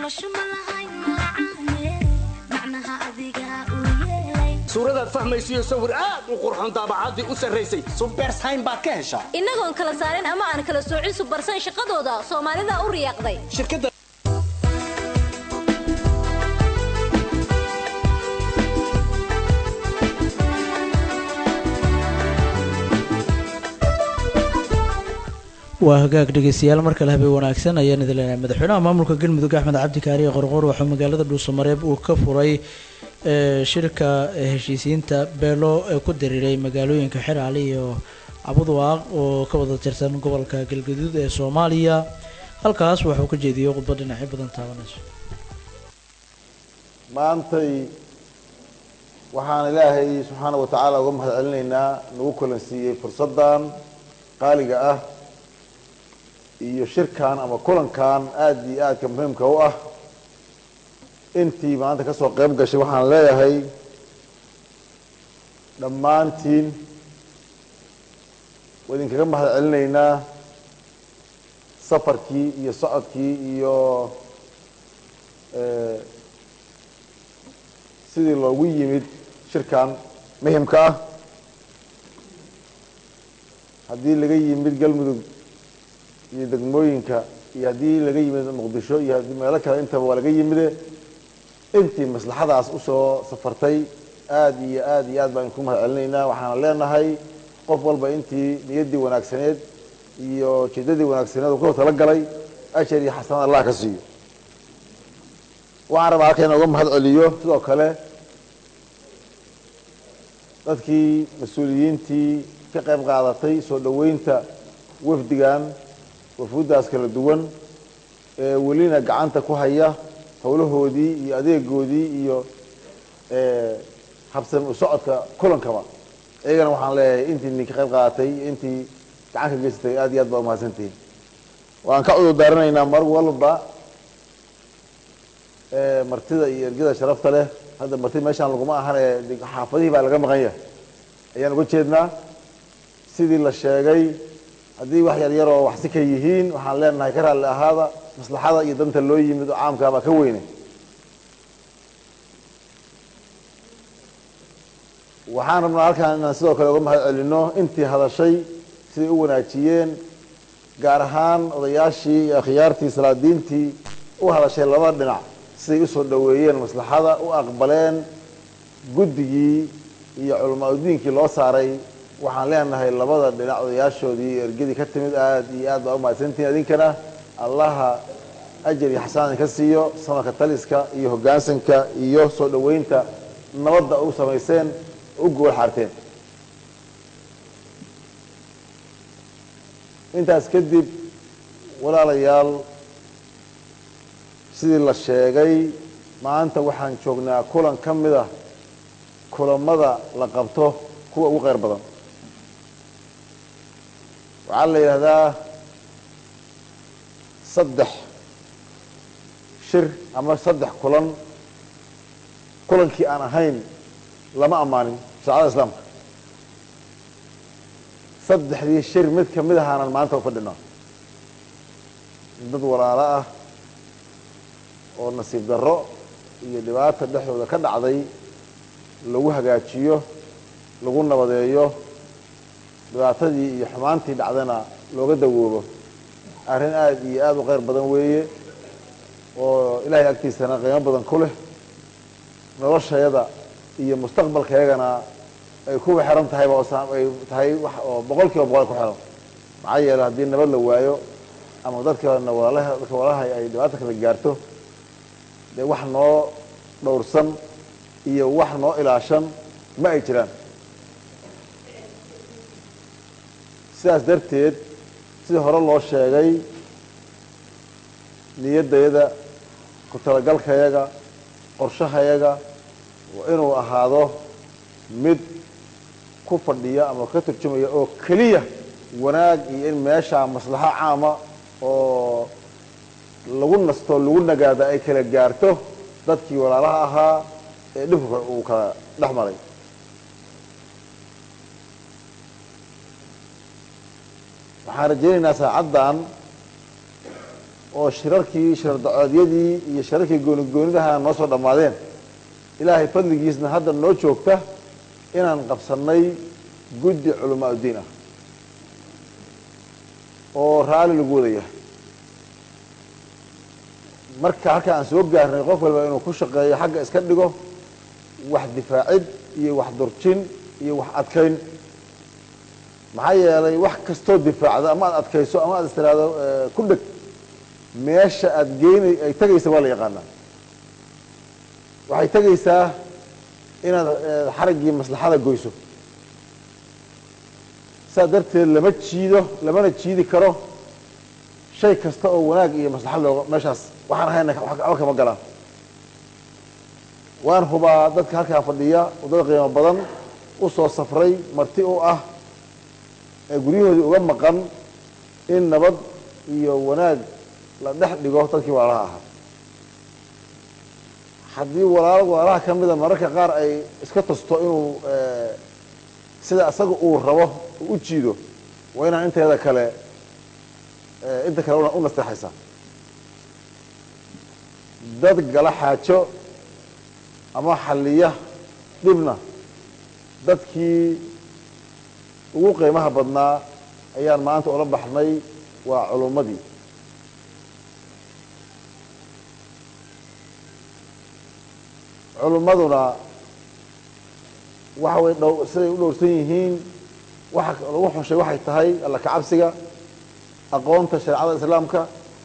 suuradaad fahmaysiyo sawir aad u qurxoon daabacaddii u sarraysay subersayn baad ka heshaa innagoon kala saarin ama aan kala soocin subersayn shaqadooda soomaalida u riyaaqday shirkadda waa hagaag dhegeystayaal mar kale habeen wanaagsan ayaan idin leenahay madaxweynaha maamulka galmudug axmed cabdi kaariye qorqor waxaa magaalada dhuusamareeb uu ka furay shirka heshiisiinta beelo ee ku diriiray magaalooyinka xeraale iyo cabudwaaq oo ka wada tirsan gobolka galgaduud ee soomaaliya halkaas waxuu ka jeediyey khudbad dhinacyo badan taabanayso maantay waxaan ilaahay subxaana wa tacaala uga mahad celinaynaa nagu kulansiiyey fursaddan qaaliga ah iyo shirkan ama kulankan aada iyo aadka muhiimka u ah intii maanta ka soo qayb gashay waxaan leeyahay dhammaantiin waa idinkaga mahad celinaynaa safarkii iyo socodkii iyo sidii loogu yimid shirkan muhimka ah haddii laga yimid galmudug iyo degmooyinka iyo haddii laga yimid muqdisho iyo haddii meelo kale intaba waa laga yimide intii maslaxadaas usoo safartay aada iyo aada iyo aad baan idinku mahad celinaynaa waxaana leenahay qof walba intii niyaddii wanaagsaneed iyo jeedadii wanaagsaneed uu kasoo talagalay ashar iyo xasanad allah ka siiyo waxaan rabaa halka inaan uga mahad celiyo sidoo kale dadkii mas-uuliyiintii ka qayb qaadatay soo dhoweynta wafdigan wafuuddaas kala duwan ee welina gacanta ku haya howlahoodii iyo adeegoodii iyo habsami u socodka kulankaba iyagana waxaan leeyahay intii idinka qayb qaadatay iyo intii gacan ka geysatay aad iyo aad baa umahadsantihiin waan ka cudur daaranaynaa mar walba martida iyo ergada sharafta leh hadda marti meeshaan laguma ahan ee xaafadihii baa laga maqan yahay ayaan uga jeednaa sidii la sheegay haddii wax yar yaroo waxsi ka yihiin waxaan leenahay ka raalli ahaada maslaxada iyo danta loo yimid oo caamkaabaa ka weyne waxaan rabnaa halkaan inaan sidoo kale uga mahad celino intii hadashay siday u wanaajiyeen gaar ahaan odayaashii iyo akhyaartii salaadiintii u hadashay labada dhinac siday usoo dhoweeyeen maslaxada u aqbaleen guddigii iyo culamaa udiinkii loo saaray waxaan leenahay labada dhinac odayaashoodii iyo ergadii ka timid aada iyo aad baa umahadsantihin idinkana allaha ajar iyo xasaan ka siiyo samarka taliska iyo hoggaansanka iyo soo dhoweynta nabadda u samayseen u gool xaarteen intaas kadib walaalayaal sidii la sheegay maanta waxaan joognaa kulan ka mid ah kulamada la qabto kuwa ugu kheyr badan waxaa la yidhaahdaa saddex shir ama saddex kulan kulankii aan ahayn lama ammaanin shaacada islaamka saddexdii shir mid ka mid ahaanan maanta u fadhinaa dad walaalo ah oo nasiib darro iyo dhibaata dhexdooda ka dhacday lagu hagaajiyo lagu nabadeeyo dhibaatadii iyo xumaantii dhacdana looga dawoobo arrin aada iyo aada u kheyr badan weeye oo ilaahay agtiisana qiimo badan ku leh noloshayada iyo mustaqbalkayagana ay kuwa xiran tahayba oo ay tahay wax oo boqol kiiba boqol ku xiran maxaa yeele haddii nabad la waayo ama dadkana walaalaha dadka walaalaha ay dhibaata kala gaarto dee wax noo dhowrsan iyo wax noo ilaashan ma ay jiraan sidaas darteed sidii hore loo sheegay niyaddayada ku talagalkayaga qorshahayaga waa inuu ahaado mid ku fadhiya ama ka turjumaya oo keliya wanaag iyo in meeshaa maslaxo caama oo lagu nasto lagu nagaada ay kala gaarto dadkii walaalaha ahaa ee dhibka uu kala dhex maray waxaan rajaynaynaa saacaddan oo shirarkii shirar dacoodyadii iyo shirarkii goonigoonidaha noo soo dhammaadeen ilaahay fadligiisna hadda noo joogta inaan qabsannay guddi culamaa uddiin ah oo raalli lagu wada yahay marka halka aan soo gaarnay qof walba inuu ku shaqeeyo xagga iska dhigo wax difaacid iyo wax durjin iyo wax adkayn maxaa yeelay wax kastoo difaacda ama aad adkayso ama aad istiraado ku dheg meesha aada geynay ay tegaysa waa la yaqaanaa waxay tegaysaa inaad xaraggii maslaxada goyso saas darteed lama jiido lamana jiidi karo shay kasta oo wanaag iyo maslaxad looga meeshaas waxaan ahayna waxba kama galaan waan hubaa dadka halkaa fadhiya waddada qiimo badan u soo safray marti u ah ee guryahoodii uga maqan in nabad iyo wanaag la dhex dhigo dadkii walaalaha ahaa haddii walaal walaalaha ka mida mararka qaar ay iska tusto inuu sida isaga uu rabo u jiido waa inaan inteeda kale inta kale u nasteexaysaa dad gala xaajo ama xalliya dhibna dadkii ugu qiimaha badnaa ayaan maanta ula baxnay waa culummadii culummaduna waxa way dhow siday u dhowrsan yihiin waxa lagu xushay waxay tahay alla kacabsiga aqoonta shareecada islaamka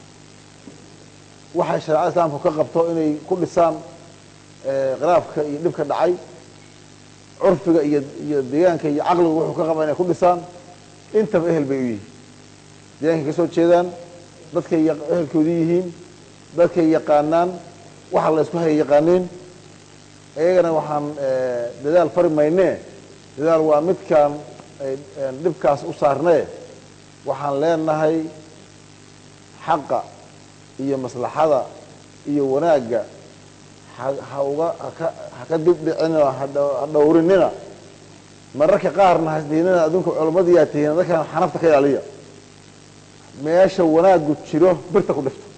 waxay shareecada islaamku ka qabto inay ku dhisaan khilaafka iyo dhibka dhacay curfiga iyo iyo deegaanka iyo caqliga wuxuu ka qaba inay ku dhisaan intaba ehel bay u yihiin deegaankay ka soo jeedaan dadkay ehelkoodii yihiin dadkay yaqaanaan waxa la isku haya yaqaaniin iyagana waxaan dadaal fari maynee dadaal waa midkaan dhibkaas u saarnee waxaan leenahay xaqa iyo maslaxada iyo wanaagga ha uga haka haka dibdhicinoo ha dhowrinina mararka qaarna hasdiinina adduunka culamadiyaa tihiin dadkan xanafta ka ilaaliya meesha wanaaggu jiro birta ku dhifto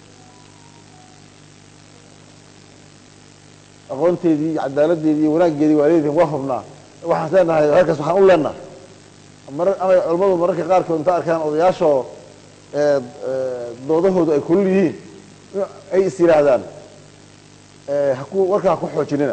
aqoonteedii iyo cadaaladdeedii iyo wanaaggeedii waa leedihin waa hubnaa waxaan leenahay halkaas waxaan u leenaha mar amay culammadu mararka qaarkood inta arkaan odayaashoo doodahoodu ay kulul yihiin ay is yidhaahdaan haku warkaa ku xoojinina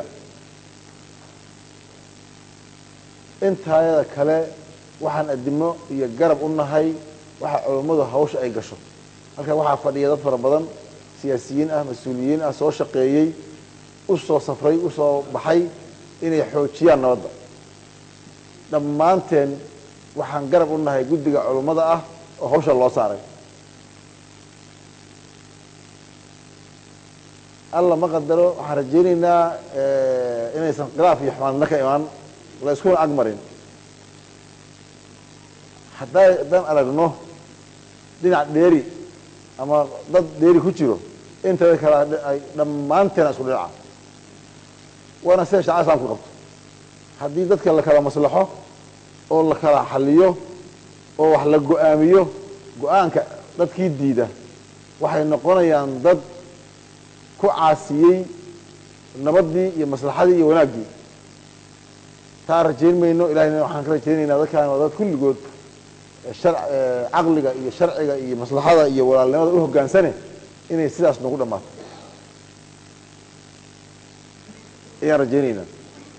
intaayada kale waxaan adimo iyo garab u nahay waxa culammadu hawsha ay gasho halkan waxaa fadhiya dad fara badan siyaasiyiin ah mas-uuliyiin ah soo shaqeeyey u soo safray u soo baxay inay xoojiyaan nabadda dhammaanteen waxaan garab u nahay guddiga culummada ah oo hawsha loo saaray alla ma qadaro waxaan rajaynaynaa inaysan khilaaf iyo xumaadna ka imaan la iskuna agmarin hadday haddaan aragno dhinac dheeri ama dad dheeri ku jiro intada kale ay dhammaanteena isku dhinaca waana sida shacaa islaamku qabto haddii dadka la kala maslaxo oo la kala xaliyo oo wax la go-aamiyo go-aanka dadkii diida waxay noqonayaan dad ku caasiyey nabadii iyo maslaxadii iyo wanaaggii taa rajayn mayno ilahayna waxaan ka rajaynaynaa dadkaan waa dad kulligood shar caqliga iyo sharciga iyo maslaxada iyo walaalnimada u hoggaansane inay sidaas nagu dhammaato ayaan rajaynaynaa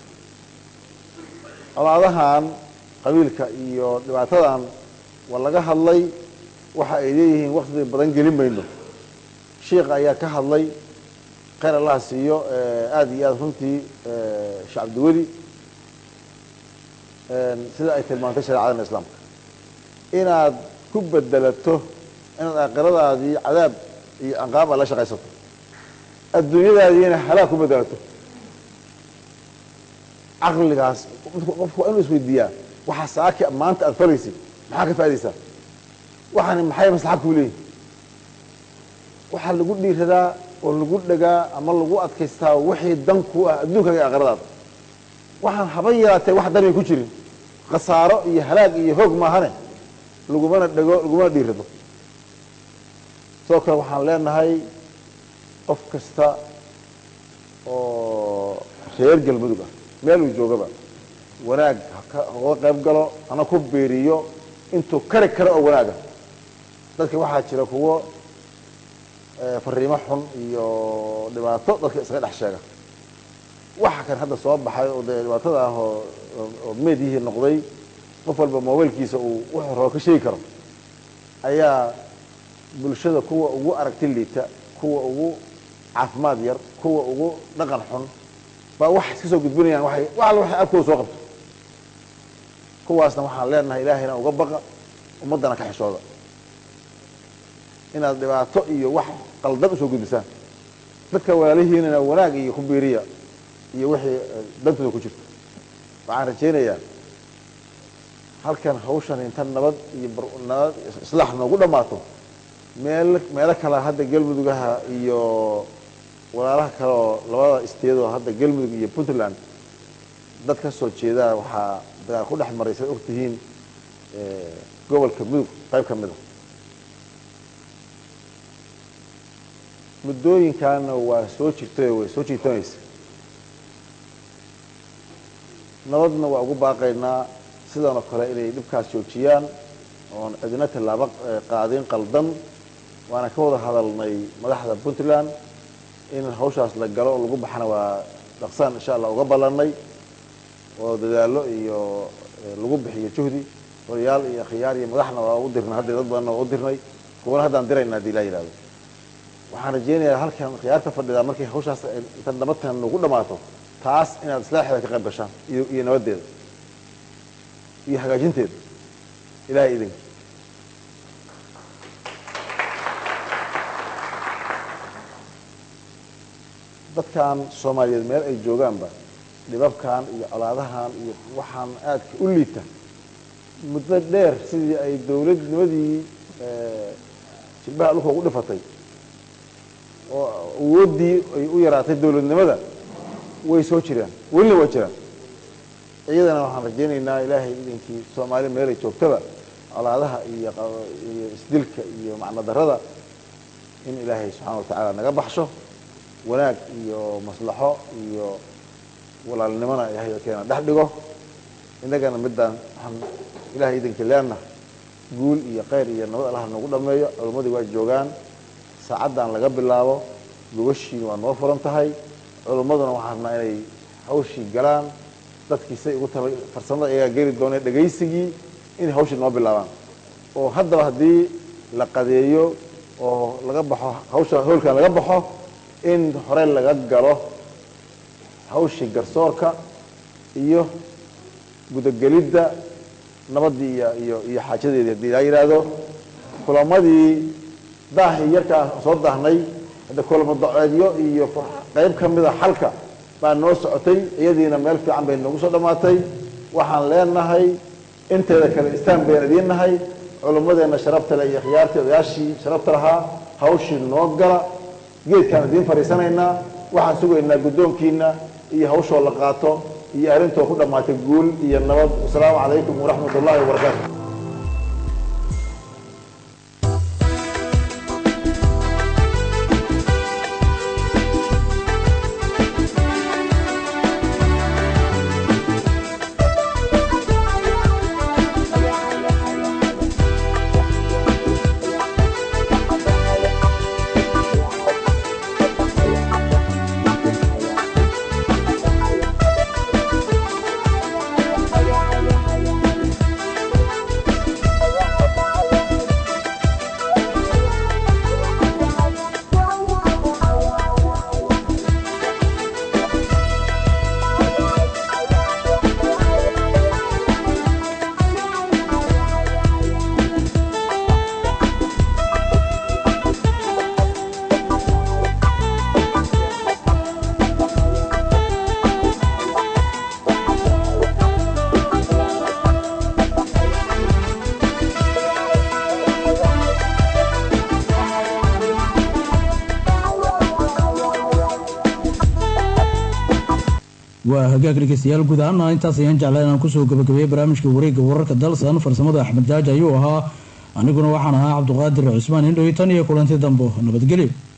colaadahan qabiilka iyo dhibaatadan waa laga hadlay waxa ay leeyihiin wakti badan gelin mayno sheikha ayaa ka hadlay khayr allaha siiyo aada iyo aada runtii sheekh cabdiweli sida ay tilmaantay shareecadana islaamka inaad ku bedelato inaad aakhiradaadii cadaab iyo anqaab aad la shaqaysato adduunyadaadiina halaag ku bedelato caqligaas qofku waa inuu isweydiiyaa waxaa saaki maanta aada falaysid maxaa ka faa'idaysaa waxaani maxay maslaxa kuu leeyihin waxaa lagu dhiiradaa oo lagu dhagaa ama lagu adkaystaa wixii dan ku ah adduunkaga iyo aakhiradaada waxaan haba yaraatee wax danay ku jirin khasaaro iyo halaag iyo hoog maahane lagumana dhego lagumana dhiirado sidoo kale waxaan leenahay qof kasta oo reer galmudug ah meel uu joogaba wanaag hauga qayb galo hana ku beeriyo intuu kari karo oo wanaaga dadka waxaa jira kuwo fariimo xun iyo dhibaato dadka iskaga dhex sheega waxa kan hadda soo baxay oo dee dhibaatada ah oo oo meedihii noqday qof walba mobailkiisa uu wuxuu rabo ka sheegi karo ayaa bulshada kuwa ugu aragti liita kuwa ugu caafimaad yar kuwa ugu dhaqan xun baa wax iska soo gudbinayaan waay wax alla waxay afkooda soo qabto kuwaasna waxaan leenahay ilaahayna uga baqa ummaddana ka xishooda inaad dhibaato iyo wax qaldan usoo gudbisaan dadka walaalihiinana wanaag iyo ku biiriya iyo wixii dantooda ku jirto waxaan rajaynayaa halkan hawshan inta nabad iyo nabad islaax noogu dhammaato meel meelo kale hadda galmudugaha iyo walaalaha kale oo labada isteedoo hadda galmudug iyo puntland dad ka soo jeedaa waxaa dagaal ku dhex maray siad ogtihiin gobolka mudug qayb ka mid a muddooyinkaana waa soo jirtay way soo jiitanaysa nabadna waa ugu baaqaynaa sidanoo kale inay dhibkaas joojiyaan oon cidina tallaabo qaadin qaldan waana ka wada hadalnay madaxda puntland in hawshaas la galo oo lagu baxana waa dhaqsaan insha allah uga ballanay oo dadaalo iyo lagu bixiyo juhdi odayaal iyo khiyaar iyo madaxna waa u dirnay hadda dad badanna waa u dirnay kuwana haddaan dirayna hadii laa yihahdo waxaan rajaynayaa halkan khiyaarta fadhidaa markay hawshaas inta nabadkan nagu dhammaato taas inaad islaaxeeda ka qayb gashaan iyo iyo nabaddeeda iyo hagaajinteeda ilahay idinka dadkan soomaaliyeed meel ay joogaanba dhibabkan iyo colaadahan iyo waxaan aadka u liita muddo dheer sidii ay dawladnimadii jilbaha dhulka ugu dhifatay oo awooddii ay u yaraatay dawladnimada way soo jiraan welina waa jiraan iyadana waxaan rajaynaynaa ilaahay idinkii soomaali meelay joogtaba colaadaha iyo iyo isdilka iyo macno darada in ilaahay subxaana watacaala naga baxsho wanaag iyo maslaxo iyo walaalnimona ilaahay keena dhex dhigo innagana midaan waxaan ilahay idinkii leenna guul iyo khayr iyo nabad allaha nagu dhameeyo culimmadii waa joogaan saacaddan laga bilaabo gobashiina waa noo furan tahay culimmaduna waxaan rabnaa inay hawshii galaan dadkii say ugu tala farsamada iyagaa geli doonee dhegaysigii inay hawshii noo bilaabaan oo haddaba haddii la qadeeyo oo laga baxo hawsha howlkan laga baxo in hore laga galo hawshii garsoorka iyo gudagelidda nabaddii iyo iyo iyo xaajadeedii haddii laa yidhaahdo kulamadii daahii yarkaa soo daahnay hadda kulamo daceedyo iyo qayb ka mida xalka baa noo socotay iyadiina meel fiican bay noogu soo dhammaatay waxaan leenahay inteeda kale istaan bayaan idiin nahay culummadeenna sharafta leh iyo khiyaartii odayaashii sharafta lahaa hawshii noo gala geedkaan idiin fadhiisanaynaa waxaan sugaynaa guddoonkiina iyo hawshoo la qaato iyo arrintoo ku dhammaatay guul iyo nabad wasalaamu calaykum waraxmat ullahi wabarakaatu waa hagaag dhegeystayaal guud ahaana intaas ayaan jeclaa inaan kusoo gabagabeeyey barnaamijka wareegga wararka dalsan farsamada axmed jaaji ayuu ahaa aniguna waxaan ahaa cabduqaadir cusmaan indhow tan iyo kulanti dambo nabadgelyo